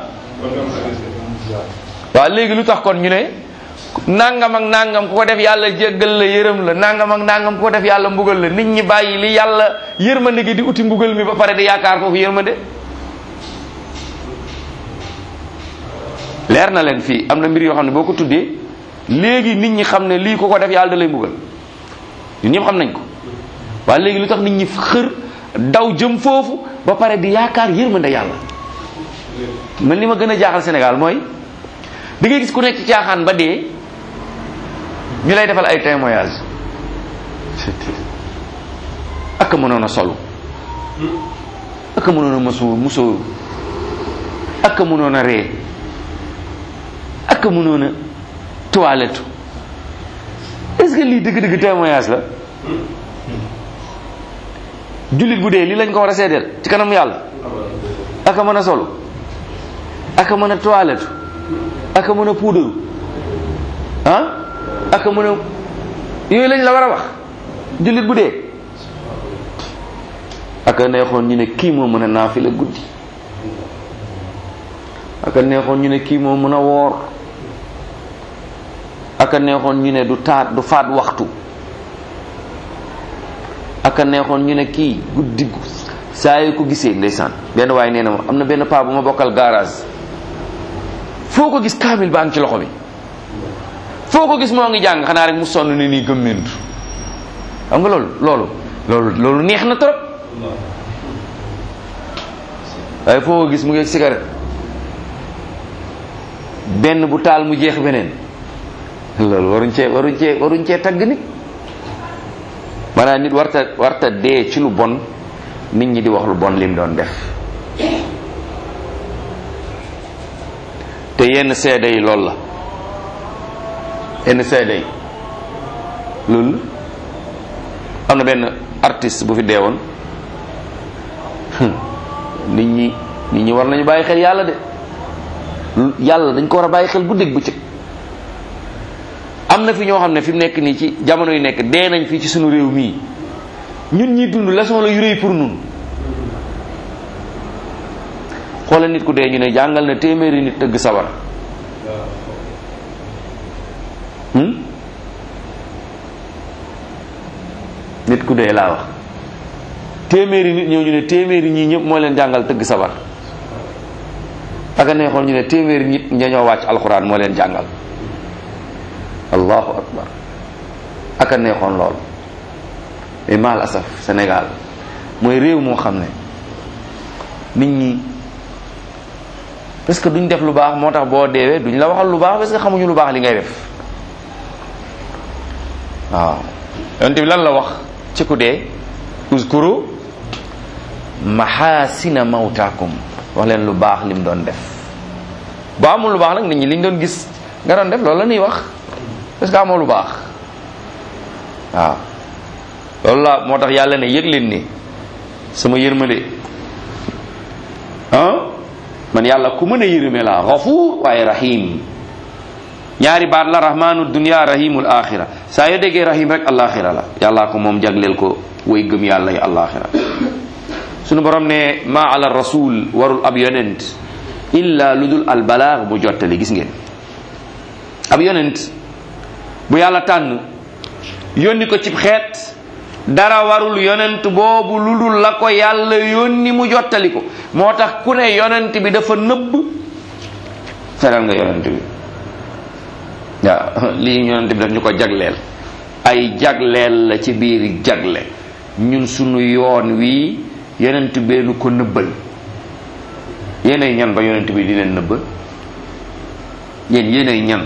waaw léegi lu tax kon ñu ne nangam ak nangam ku ko def yàlla jéggal la yërëm la nangam ak nangam ku ko def yàlla mbugal la nit ñi bàyyi li yàlla yërmande gi di uti mbugal mi ba pare di yaakaar foofu yërmande leer na leen fii am na mbir yoo xam ne boo ko tuddee léegi nit ñi xam ne lii ku ko def yàlla da lay mbugal ñun ñëpp xam nañ ko waaye léegi lu tax nit ñi xër daw jëm foofu ba pare di yaakaar yërmande yàlla man li ma gën a jaaxal Sénégal mooy da ngay gis ku nekk ci caaxaan ba dee ñu lay defal ay témoignage ak mënoon a solu ak mënoon a musóor musóoru ak mënoon a ree ak mënoon a toilette est-ce que lii dëgg-dëgg témoignage la jullit bu dee lii lañ ko war a seedeel ci kanam yàlla ak mën a solu ak mën a toilette ak mën a puudaru ah ak mën a yooyu lañ la war a wax jullit bu dee ak neexoon ñu ne kii moo mën a naafila guddi ak neexoon ñu ne kii moo mën a woor ak neexoon ñu ne du taat du faat waxtu ak neexoon ñu ne kii guddi saa yu ko gisee ndeysaan benn waaye nee na ma am na benn paa bu ma bokkal garage foo ko gis kaamil baa ngi ci loxo bi foo ko gis moo ngi jàng xanaa rek mu sonn ni nii gëmmentu xam nga loolu loolu loolu loolu neex na trop waaye foo ko gis mu ngi cigarette benn bu taal mu jeex beneen loolu waruñ cee waruñ cee waruñ cee tagg nit maanaam nit warta warta dee ci lu bon nit ñi di wax lu bon lim doon def te yenn seede yi loolu la yenn seede yi loolu am na benn artiste bu fi deewoon nit ñi nit ñi war nañu bàyyi xel yàlla de yàlla dañ ko war a bàyyi xel guddeeg bëccëg am na fi ñoo xam ne fi mu nekk nii ci jamono yu nekk dee nañ fii ci sunu réew mii ñun ñi dund leçon la yu rëy pour nun xoolal nit ku dee ñu ne jàngal na téeméeri nit tëgg sabar nit ku dee laa wax téeméeri nit ñëw ñu ne téeméeri ñii ñëpp moo leen jàngal tëgg sabar aka neexoon ñu ne téeméeri nit ña wàcc alxuraan moo leen jàngal allahu akbar aka neexoon lool et mal asaf Sénégal mooy réew moo xam ne nit ñi parce que duñ def lu baax moo tax boo deewee duñ la waxal lu baax parce que xamuñu lu baax li ngay def waaw yonent bi lan la wax ci ku dee uskuru mahasina mawtaakum wax leen lu baax lim doon def boo amul lu baax nag nit ñi liñ doon gis nga doon def loolu la ñuy wax parce que amoo lu baax waaw loolu la moo tax yàlla ne yëg leen ni sama yërmande ah man yàlla ku mën a yërëme la gafuur waaye rahim ñaari baat la rahmanu dunya rahimul axira saa yoo déggee rahim rek alaxira la yàllaa ko moom jagleel ko way gëm yàlla yi alaxira sunu borom ne ma ala rasul warul ab yonent illa lu dul al balaag bu jottali gis ngeen ab yonent bu yàlla tànn yónni ko cib xeet dara warul yonent boobu lu dul la ko yàlla yónni mu jottali ko moo tax ku ne yonent bi dafa nëbb feral nga yonent bi waaw lii yonent bi daf ñu ko jagleel ay jagleel la ci biir jagle ñun sunu yoon wi yonent beenu ko nëbbal yéenay ñan ba yonent bi di leen nëbbal yéen yéenay ñan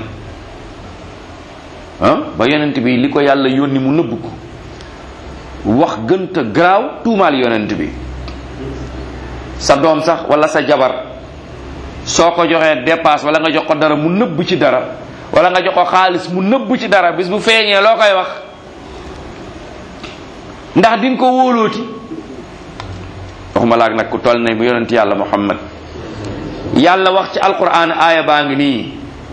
ah ba yonent bi li ko yàlla yónni mu nëbb ko wax gënta garaaw tuumaal yonent bi sa doom sax wala sa jabar soo ko joxee dépasse wala nga jox ko dara mu nëbb ci dara wala nga jox ko xaalis mu nëbb ci dara bis bu feeñee loo koy wax ndax di nga ko wóolooti waxuma laag nag ku toll ne bu yonent yàlla muhammad yàlla wax ci alquran aaya baa ngi nii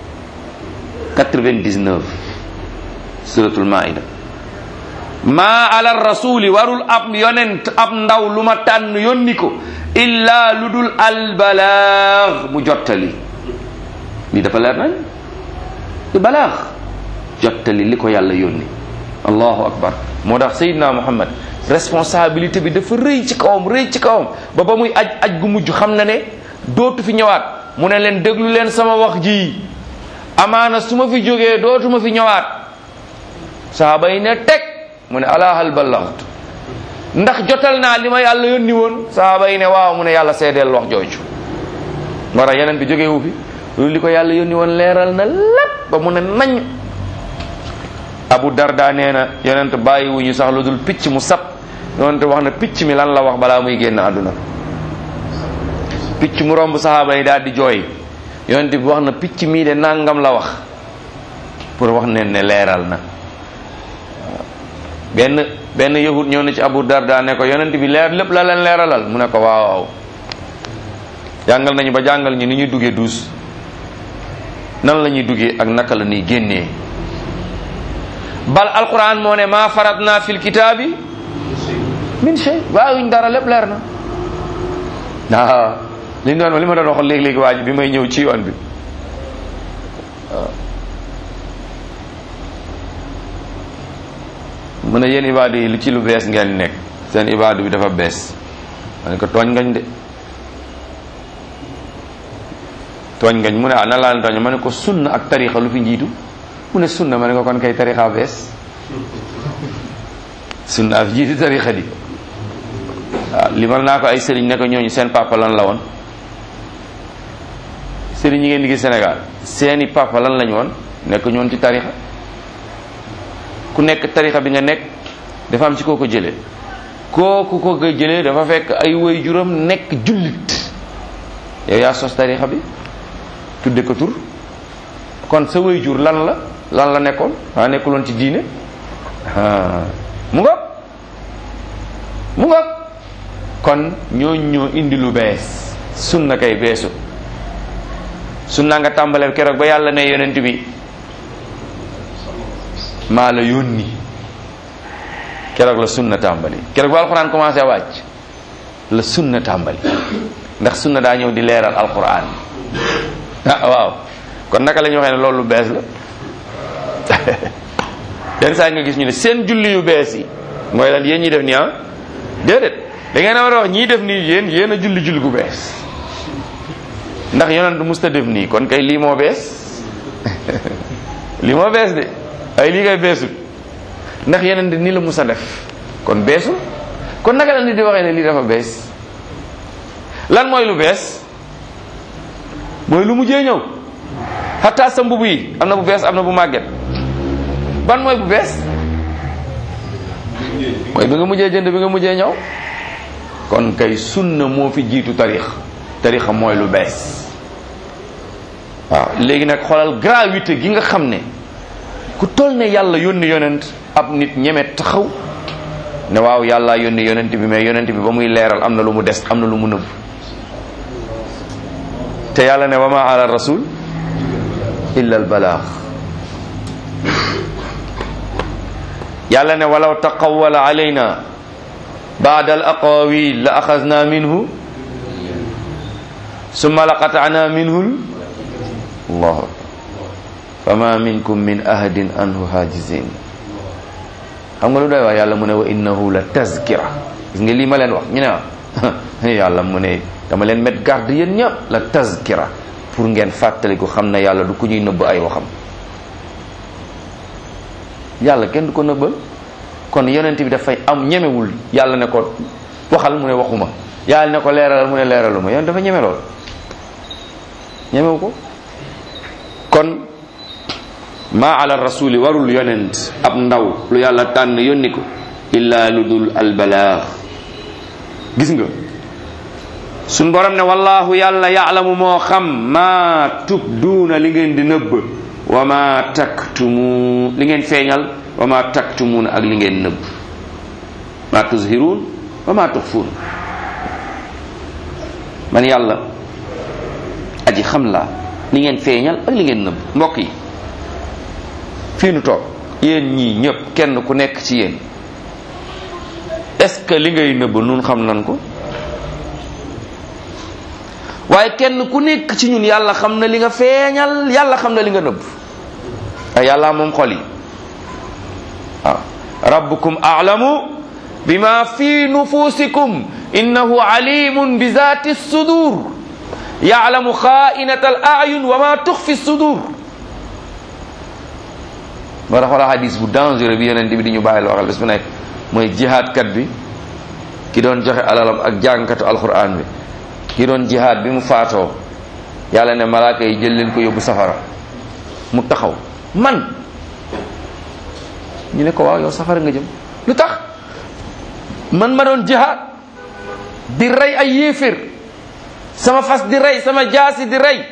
99 suratul maida maa ala rasuli warul ab yonent ab ndaw lu ma tànn yónni ko illa lu dul albalaag mu jottali lii dafa leer nañ di balaax jottali li ko yàlla yónni allahu akbar moo tax sayidna muhammad responsabilité bi dafa rëy ci kawam rëy ci kawam ba ba muy aj aj gu mujj xam na ne dootu fi ñëwaat mu ne leen déglu leen sama wax ji amaana su ma fi jógee dootuma fi ñëwaat saaba yi ne teg mu ne ala hal ballaxtu ndax jotal naa li ma yàlla yónni woon saaba yi ne waaw mu ne yàlla seedeel wax jooju moo tax yeneen bi jógewu fi loolu li ko yàlla yónni woon leeral na lépp ba mu ne nañ abu darda nee na yonent bàyyiwuñu sax lu dul picc mu sab yonent wax na picc mi lan la wax balaa muy génn àdduna picc mu romb saxaaba yi daal di jooy yonent bi wax na picc mii de nangam la wax pour wax ne ne leeral na benn benn yahud ñëw na ci abu darda ne ko yonent bi leer lépp la leen leeralal mu ne ko waaw waaw jàngal nañu ba jàngal ñu ni ñuy duggee duus nan la ñuy duggee ak naka la ñuy génnee bal alquran moo ne maa faratna fil kitaabi min shay waawuñ dara lépp leer na waaw li ñu doon li ma doon wax léegi-léegi waa ji bi may ñëw ci yoon bi waaw mu ne yéen ibaadu yi lu ci lu bees ngeen nekk seen ibaadu bi dafa bees ma ne ko tooñ ngañ de tooñ ngañ mu ne ah nan laa leen tooñ ma ne ko sunna ak tarixa lu fi njiitu mu ne sunna ma ne ko kon kay tarixa bees sunna af jiitu tarixa di waaw limal naa ko ay sëriñ ne ko ñooñu seen papa lan la woon sëriñ yi ngeen di gis Sénégal seeni papa lan lañu woon nekk ñoon ci tarixa ku nekk tarixa bi nga nekk dafa am ci koo ko jëlee kooku ko ko jëlee dafa fekk ay woy juróom nekk jullit yow yaa sos tarixa bi tudde ko tur kon sa woy jur lan la lan la nekkoon waa nekkuloon ci diine mu nga mu nga kon ñooñ ñoo indi lu bees sunna kay beesu sunna nga tàmbalee keroog ba yàlla ne yonent bi maa la yónni keroog la sunna tàmbali keroog ba alquran commencé wàcc la sunna tàmbali ndax sunna daa ñëw di leeral alquran ah waaw kon naka la ñu waxee ne loolu lu bees la yenn saa nga gis ñu ne seen julli yu bees yi mooy lan yéen ñi def nii ah déedéet da ngeen a war a wax ñii def nii yéen yéen a julli julli gu bees ndax yonent musta def nii kon kay lii moo bees lii moo bees de ay lii kay beesut ndax yonent nii la musa def kon beesul kon naka la nit di waxee ne lii dafa bees lan mooy lu bees mooy lu mujjee ñëw xataa sa mbubu yi am na bu bees am na bu màgget ban mooy bu bees mooy bi nga mujjee jënd bi nga mujjee ñëw kon kay sunna moo fi jiitu tarix tarixa mooy lu bees waaw léegi nag xoolal gravité gi nga xam ne ku toll ne yàlla yónni yonent ab nit ñeme taxaw ne waaw yàlla yónni yonent bi mais yonent bi ba muy leeral am na lu mu des am na lu mu nëbb te yàlla ne wa ma ala rasul illa al balaax yàlla ne walaw taqawala alayna baada al aqawil la axasna minhu summa la qatana minhu allahu akbar fama minkum min ahadin anhu hajizin xam nga lu doy wax yàlla mu ne wa innahu la tazkira gis nga lii ma leen wax ñu ne ah yàlla mu ne dama leen met garde yéen ñëpp la tazkira pour ngeen fàttaliku xam ne yàlla du ku ñuy nëbb ay waxam yàlla kenn du ko nëbbal kon yonent bi dafay am ñemewul yàlla ne ko waxal mu ne waxuma yàlla ne ko leeralal mu ne leeraluma yonent dafa ñeme lool ñemewu ko kon maa ala rasuli warul yonent ab ndaw lu yàlla tànn yónni ko illa lu dul albalaax gis nga suñ borom ne wallahu yàlla yaalamu moo xam maa tubduuna li ngeen di nëbb wa ma taktumu li ngeen feeñal wa ma taktumuuna ak li ngeen nëbb ma tuzhiruun wa ma tuxfuun man yàlla aji xam laa li ngeen feeñal ak li ngeen nëbb mbokk yi fii nu toog yéen ñii ñëpp kenn ku nekk ci yéen est-ce que li ngay nëbb nun xam nan ko waaye kenn ku nekk ci ñun yàlla xam na li nga feeñal yàlla xam na li nga nëbb ay yàlla moom xol yi waaw rabbukum a'lamu bima fi nufusikum innahu alimun bi zati sudur ya'lamu kha'inata al a'yun wa ma tukhfi sudur moo tax wala hadis bu dangereux bi yonent bi di ñu bàyyi loo xel bés bu nekk mooy jihaad kat bi ki doon joxe alalam ak jàngkatu alquran bi ki doon jihaad bi mu faatoo yàlla ne malaaka yi jël leen ko yóbbu safara mu taxaw man ñu ne ko waaw yow safara nga jëm lu tax man ma doon jihaad di rey ay yéeféer sama fas di rey sama jaasi di rey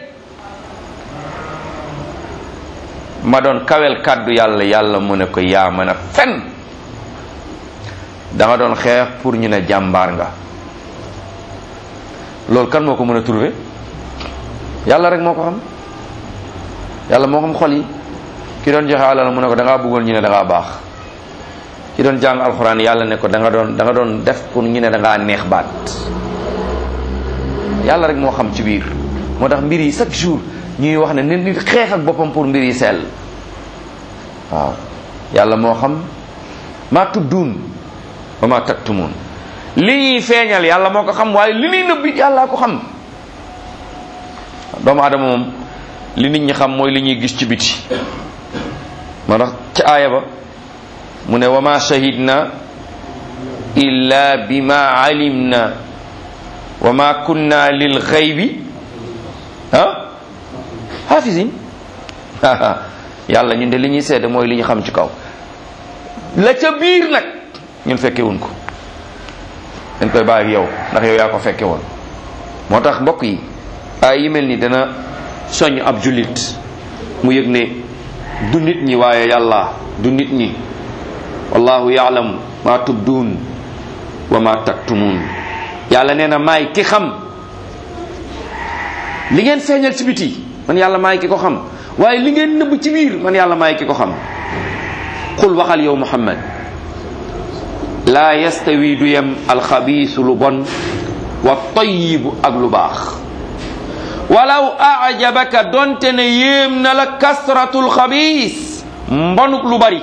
ma doon kawel kàddu yàlla yàlla mu ne ko yaa mën a fen da nga doon xeex pour ñu ne jàmbaar nga loolu kan moo ko mën a trouver yàlla rek moo ko xam yàlla moo xam xol yi ki doon joxe alal mu ne ko da ngaa bëggoon ñu ne da ngaa baax ki doon jàng alxuraan yàlla ne ko da nga doon da nga doon def pour ñu ne da ngaa neex baat yàlla rek moo xam ci biir moo tax mbir yi chaque jour ñuy wax ne nit nit xeex ak boppam pour mbir yi sell waaw yàlla moo xam maa tubduun wa maa taktumuun li ñuy feeñal yàlla moo ko xam waaye li ñuy nëbbi yàllaa ko xam doomu aadama moom li nit ñi xam mooy li ñuy gis ci biti moo tax ca aaya ba mu ne wa ma shahidna illa bima alimna wa ma kunna lil xaybi ah hafisin yàlla ñun de li ñuy seede mooy li ñu xam ci kaw la ca biir nag ñun fekke wuñ ko dañ koy bàyyi ak yow ndax yow yaa ko fekke woon moo tax mbokk yi ay yi mel ni dana soññ ab jullit mu yëg ne du nit ñi waaye yàlla du nit ñi wallahu yaalam ma tubduun wa ma taktumuun yàlla nee na maay ki xam li ngeen feeñal ci biti man yàlla maay ki ko xam waaye li ngeen nëbb ci biir man yàlla maay ki ko xam xul waxal yow muhammad laa yastawi du yem alxabiisu lu bon wa tayibu ak lu baax walaw ajabaka donte ne yéem na la kasratul xabiis mbonuk lu bari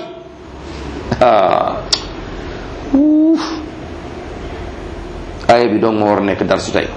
uuf aaya bi dong ma war a nekk dar su tey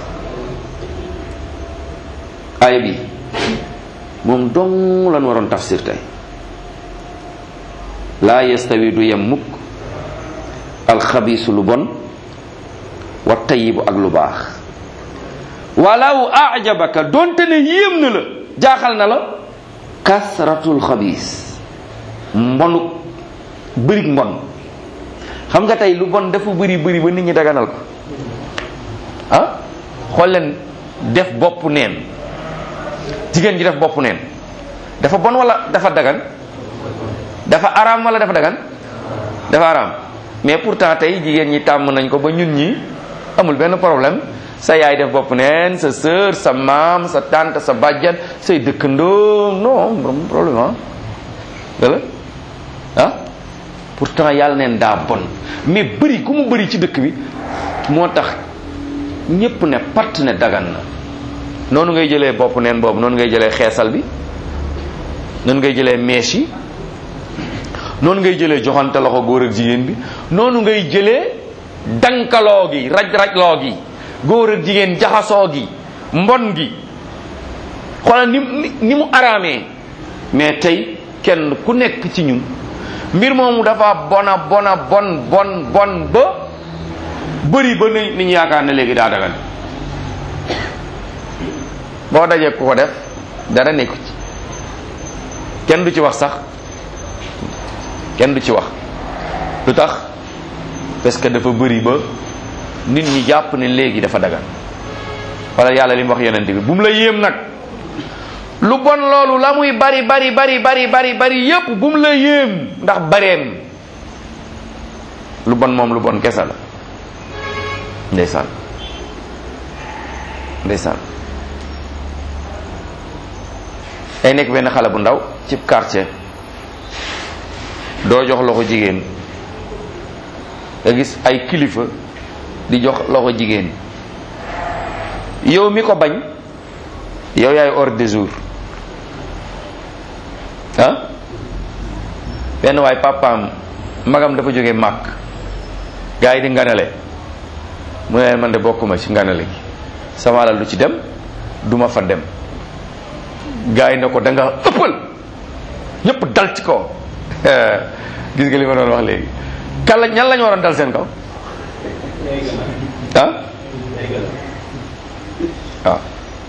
aaya bi moom dong lan waroon tafsir tey laa yastawi du yem mukk alxabiisu lu bon wa tayibu ak lu baax walaw ajabaka donte ne yéem na la jaaxal na la kasratul xabiis mbonu bërig mbon xam nga tey lu bon dafa bëri bëri ba nit ñi daganal ko ah xool leen def bopp neen jigéen ji def bopp neen dafa bon wala dafa dagan dafa araam wala dafa dagan dafa araam mais pourtant tey jigéen ñi tàmm nañ ko ba ñun ñi amul benn problème sa yaay def bopp neen sa sœur sa maam sa tante sa bàjjan say dëkkandoo non problème ah wala ah pourtant yàlla neen daa bon mais bëri ku mu bëri ci dëkk bi moo tax ñépp ne patt ne dagan na noonu ngay jëlee bopp neen boobu noonu ngay jëlee xeesal bi noonu ngay jëlee mèche yi noonu ngay jëlee joxante loxo góor ak jigéen bi noonu ngay jëlee dankaloo gi raj-rajloo gi góor ak jigéen jaxasoo gi mbon gi xoolal ni ni mu araamee mais tey kenn ku nekk ci ñun mbir moomu dafa bona bona bon bon bon ba bëri ba ni ni ñu yaakaar ne léegi daa dagan boo dajee ku ko def dara nekku ci kenn du ci wax sax kenn du ci wax lu tax parce que dafa bëri ba nit ñi jàpp ne léegi dafa dagan wala yàlla li mu wax yonent bi bu mu la yéem nag lu bon loolu la muy bari bari bari bari bari bari yépp bu mu la yéem ndax bareem lu bon moom lu bon kese la ndeysaan ndeysaan ay nekk benn xale bu ndaw ci quartier doo jox loxo jigéen nga gis ay kilifa di jox loxo jigéen yow mi ko bañ yow yaay ordre du jour ah benn waay papaam magam dafa jóge màkk gars yi di nganale mu ne man de bokkuma ci nganale gi sama alal du ci dem duma fa dem gars yi ne ko da nga ëppal ñëpp dal ci kaw gis nga li ma doon wax léegi kan la ñan lañu waroon dal seen kaw ah waaw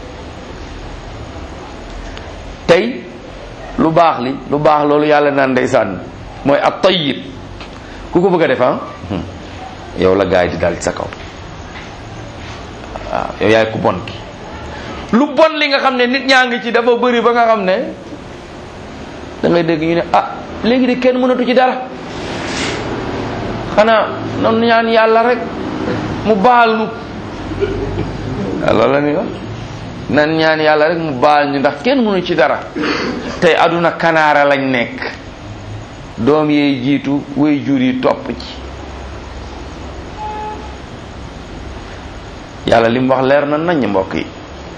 tey lu baax li lu baax loolu yàlla naan ndeysaan mooy ak tayyib ku ko bëgg a def ah yow la gaay di dal ci sa kaw waaw yow yaay ku bon ki lu bon li nga xam ne nit ñaa ngi ci dafa bëri ba nga xam ne da ngay dégg ñu ne ah léegi de kenn mënatu ci dara xanaa noonu ñaan yàlla rek mu baal nu loolu la ni wax nan ñaan yàlla rek mu baal ñu ndax kenn mënu ci dara tey aduna kanaara lañ nekk doom yee jiitu way jur yi topp ci yàlla li mu wax leer na nañ mbokk yi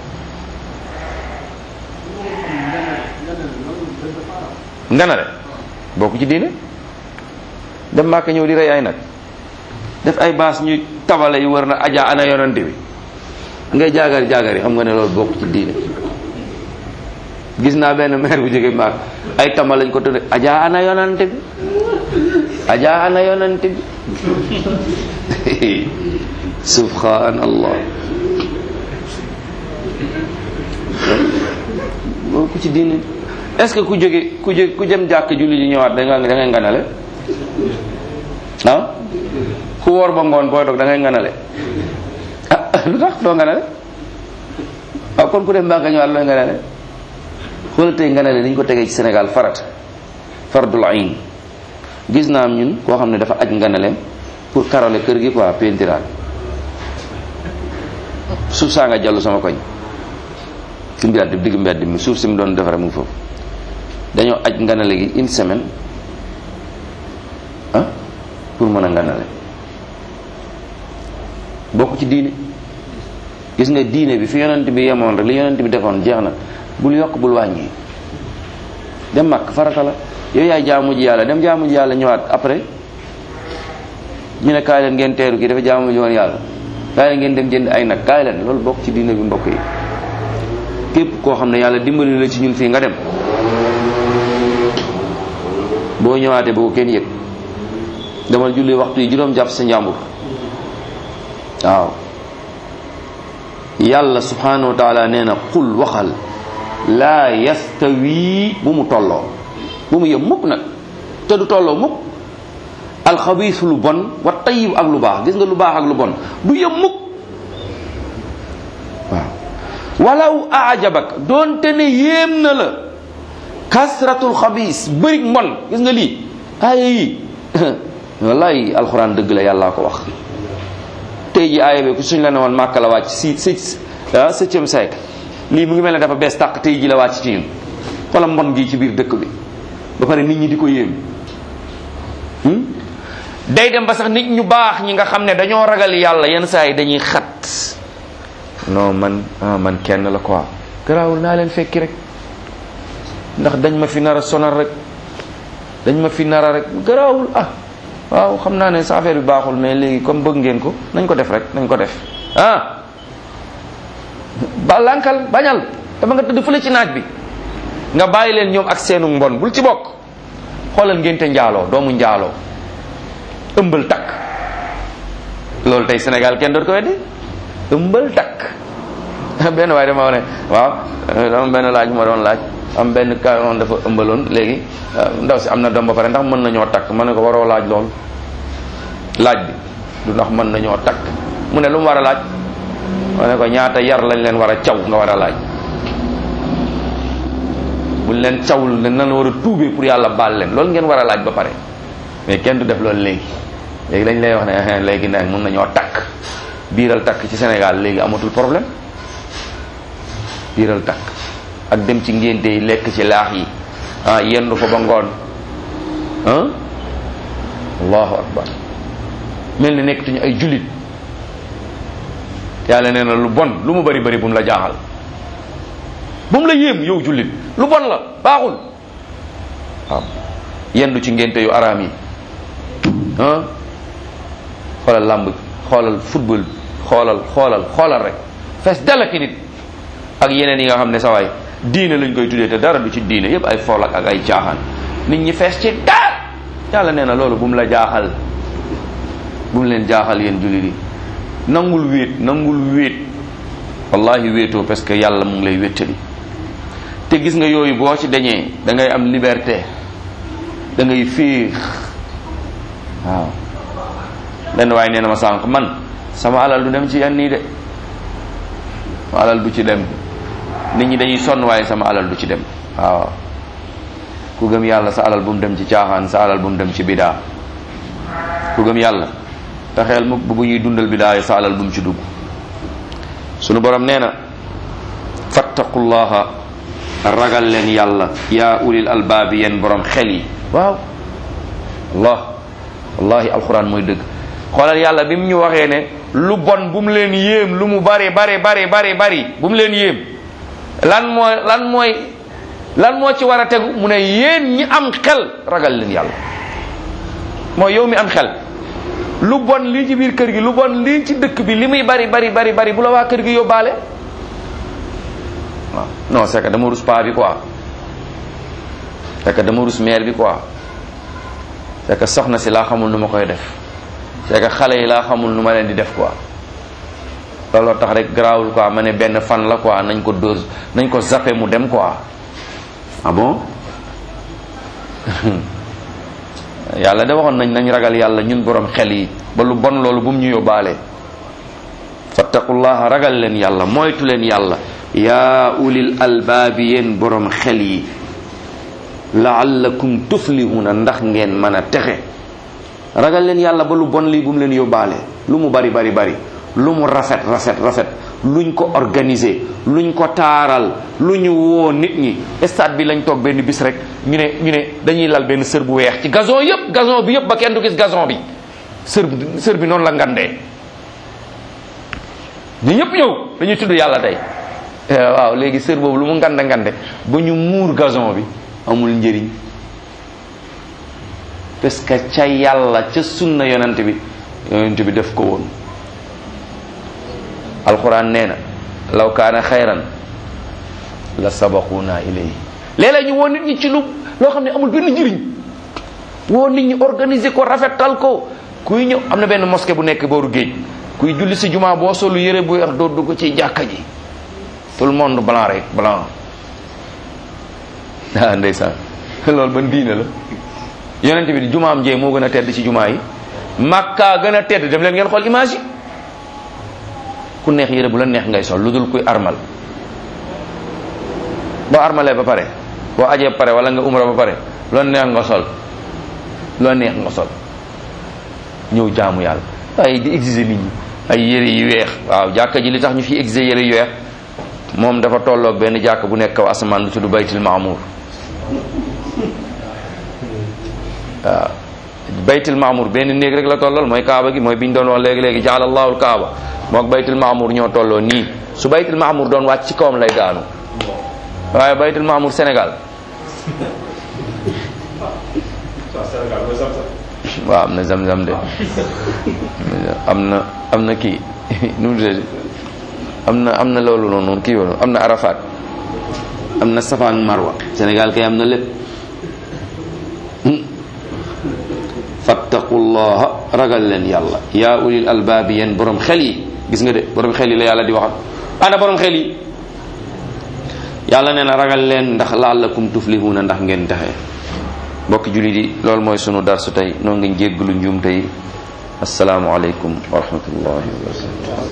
nganale bokku ci diine dem màkk ñëw di rey ay nag def ay baas ñuy tabale yu war na aja ana yonante bi ngay jaagar jaagar yi xam nga ne loolu bokk ci diine gis naa benn maire bu jóge màkk ay tama lañ ko tudde aja ana yonante bi aja ana yonante bi subhanallah bokku ci diine est-ce que ku jóge ku jóge ku jëm jàkk julli ji ñëwaat da nga da ngay nganale ah ku woor ba ngoon booy dog da ngay nganale ah lu tax doo nganale waaw kon ku dem mbaa nga ñëwaat looy nganale xoolal tey nganale dañ ko tegee ci Sénégal farat fardul ayn gis naa am ñun koo xam ne dafa aj nganaleem pour karole kër gi quoi pentiraat suuf saa nga jallu sama koñ ci mbedd digg mbedd mi suuf si mu doon defare mu ngi foofu dañoo aj nganale gi une semaine ah pour mën a nganale bokk ci diine gis nga diine bi fi yonent bi yemoon rek li yonent bi defoon jeex na bul yokk bul wàññi dem màkk farata la yow yaay jaamu ji yàlla dem jaamu ji yàlla ñëwaat après ñu ne kaay leen ngeen teeru kii dafa jaamu ji woon yàlla kaay leen ngeen dem jënd ay nag kaay leen loolu bokk ci diine bi mbokk yi képp koo xam ne yàlla dimbali la ci ñun fii nga dem boo ñëwaatee boo kenn yëg demal julli waxtu yi juróom jàpp sa njàmbur waaw yàlla subhanahu wa taala nee na qul waxal laa yastawi bu mu tolloo bu mu yem mukk nag te du tolloo mukk alxabiis lu bon wa tayyib ak lu baax gis nga lu baax ak lu bon du yem mukk waaw walaw ajabak doonte ne yéem na la kasratul xabiis bëri mbon gis nga lii aaya yi wallahi alxuraan dëgg la yàllaa ko wax tey ji aaya bi ku suñ la ne woon màkk la wàcc si si ah septième siècle lii mu ngi mel ne dafa bees tàq tey ji la wàcc ci ñun wala mbon gi ci biir dëkk bi ba pare nit ñi di ko yéem day dem ba sax nit ñu baax ñi nga xam ne dañoo ragal yàlla yenn saa yi dañuy xat non man ah man kenn la quoi garaawul naa leen fekki rek ndax dañ ma fi nar a sonal rek dañ ma fi nar a rek garaawul ah waaw xam naa ne sa affaire bi baaxul mais léegi comme bëgg ngeen ko nañ ko def rek nañ ko def ah ba lankal bañal dama nga tëdd fële ci naaj bi nga bàyyi leen ñoom ak seenu mbon bul ci bokk xoolal ngénte njaaloo doomu njaaloo ëmbal takk loolu tey Sénégal kenn doot ko weddi ëmbal takk benn waaye dama ne waaw dama benn laaj ma doon laaj am benn kaon dafa ëmbaloon léegi ndaw si am na doom ba pare ndax mën nañoo takk ma ne ko waroo laaj lool laaj bi du ndax mën nañoo takk mu ne lu mu war a laaj ma ne ko ñaata yar lañ leen war a caw nga war a laaj buñ leen cawul ne nan war a tuubee pour yàlla baal leen loolu ngeen war a laaj ba pare mais kenn du def loolu léegi léegi dañ lay wax ne léegi nag mën nañoo takk biiral takk ci Sénégal léegi amatul problème biiral takk ak dem ci ngénte yi lekk ci laax yi ah yendu fa ba ngoon ah allahu akbar mel ni nekkatuñu ay jullit yàlla nee na lu bon lu mu bari bari bu mu la jaaxal bu mu la yéem yow jullit lu bon la baaxul waaw yendu ci ngénte yu araam yi ah xoolal làmb xoolal football xoolal xoolal xoolal rek fees dala ki nit ak yeneen yi nga xam ne sa waay diine lañ koy tuddee te dara du ci diine yépp ay fool ak ay caaxaan nit ñi fees ci dara yàlla nee na loolu bu mu la jaaxal bu mu leen jaaxal yéen jullit yi nangul wéet nangul wéet wallahi wéetoo parce que yàlla mu ngi lay wéttali te gis nga yooyu boo ci dañee da ngay am liberté da ngay féex waaw benn waaye nee na ma sànq man sama alal du dem ci yan nii de sama alal du ci dem nit ñi dañuy sonn waaye sama alal du ci dem waaw ku gëm yàlla sa alal bu mu dem ci caaxaan sa alal bu mu dem ci bidaa ku gëm yàlla te xeel mu bu ñuy dundal bidaa yi sa alal bu mu ci dugg sunu borom nee na fattaqullaha ragal leen yàlla yaa ulil albaabi yéen borom xel yi waaw allah wallahi alquran mooy dëgg xoolal yàlla bi mu ñu waxee ne lu bon bu mu leen yéem lu mu bari bari bari bari bari bu mu leen yéem lan mooy lan mooy lan moo ci war a tegu mu ne yéen ñi am xel ragal leen yàlla mooy yow mi am xel lu bon lii ci biir kër gi lu bon lii ci dëkk bi li muy bari bari bari bari bu la waa kër gi yóbbaale waaw non c'est que dama rus paa bi quoi c'est que dama rus mère bi quoi c'est que soxna si laa xamul nu ma koy def c'est que xale yi laa xamul nu ma leen di def quoi looloo tax rek garaawul quoi ma ne benn fan la quoi nañ ko dose nañ ko zappé mu dem quoi ah bon yàlla de waxoon nañ nañ ragal yàlla ñun borom xel yi ba lu bon loolu bu mu ñu yóbbaale fattaqullaha ragal leen yàlla moytu leen yàlla yaa ulil albaabi yéen borom xel yi laallakum tuflihuna ndax ngeen mën a texe ragal leen yàlla ba lu bon lii bu mu leen yóbbaale lu mu bari bari bari lu mu rafet rafet rafet luñ ko organiser luñ ko taaral lu ñu woo nit ñi stade bi lañ toog benn bis rek ñu ne ñu ne dañuy lal benn sër bu weex ci gazon yëpp gazon bi yëpp ba kenn du gis gazon bi sër sër bi noonu la ngandee ñu ñëpp ñëw dañuy tudd yàlla tey waaw léegi sër boobu lu mu ngande ngande ba ñu muur gazon bi amul njëriñ parce que ca yàlla ca sunna yonent bi yonent bi def ko woon alquran nee na law kaana xayran la sabaquuna ilayhi léeg-léeg ñu woon nit ñi ci lu loo xam ne amul benn njëriñ woo nit ñi organiser ko rafetal ko kuy ñëw am na benn mosquée bu nekk booru géej kuy julli si jumaa boo solu yére bu weex doo dugg ci jàkka ji tout le monde blanc rek blanc ah ndeysaan loolu ban diine la yonent bi di jumaam jee moo gën a tedd ci jumaa yi makka gën a tedd dem leen ngeen xool image yi ku neex yére bu la neex ngay sol lu dul kuy armal boo armalee ba pare boo ajee ba pare wala nga umra ba pare lu la neex nga sol lu la neex nga sol ñëw jaamu yàlla ay di exiger nit ñi ay yére yu weex waaw jàkka ji li tax ñu fi exiger yére yu weex moom dafa tolloog benn jàkk bu nekk kaw asamaan lu tudd baytul maamuur waaw baytul maamuur benn néeg rek la tollool mooy kaaba gi mooy biñ doon wax léegi-léegi jaala allahul kaaba mook baytul maamuur ñoo tolloo nii su baytul maamuur doon wàcc ci kawam lay daanu waaye baytul maamuur Sénégal waaw am na zam-zam de am na am na kii nu mu tuddati am na am na loolu noonu kii woon am na Arafat am na Safaan Marwa Sénégal kay am na lépp fattaqullaha ragal leen yàlla yaa ulil albaabi yéen borom xel yi gis nga de borom xel yi la yàlla di waxal ana borom xel yi yàlla nee na ragal leen ndax laallakum tuflihuuna ndax ngeen taxee mbokki jullit yi loolu mooy sunu darsu tey noo ngi jégglu njuum tey asalaamualeykum wa rahmatullahi wa barakatu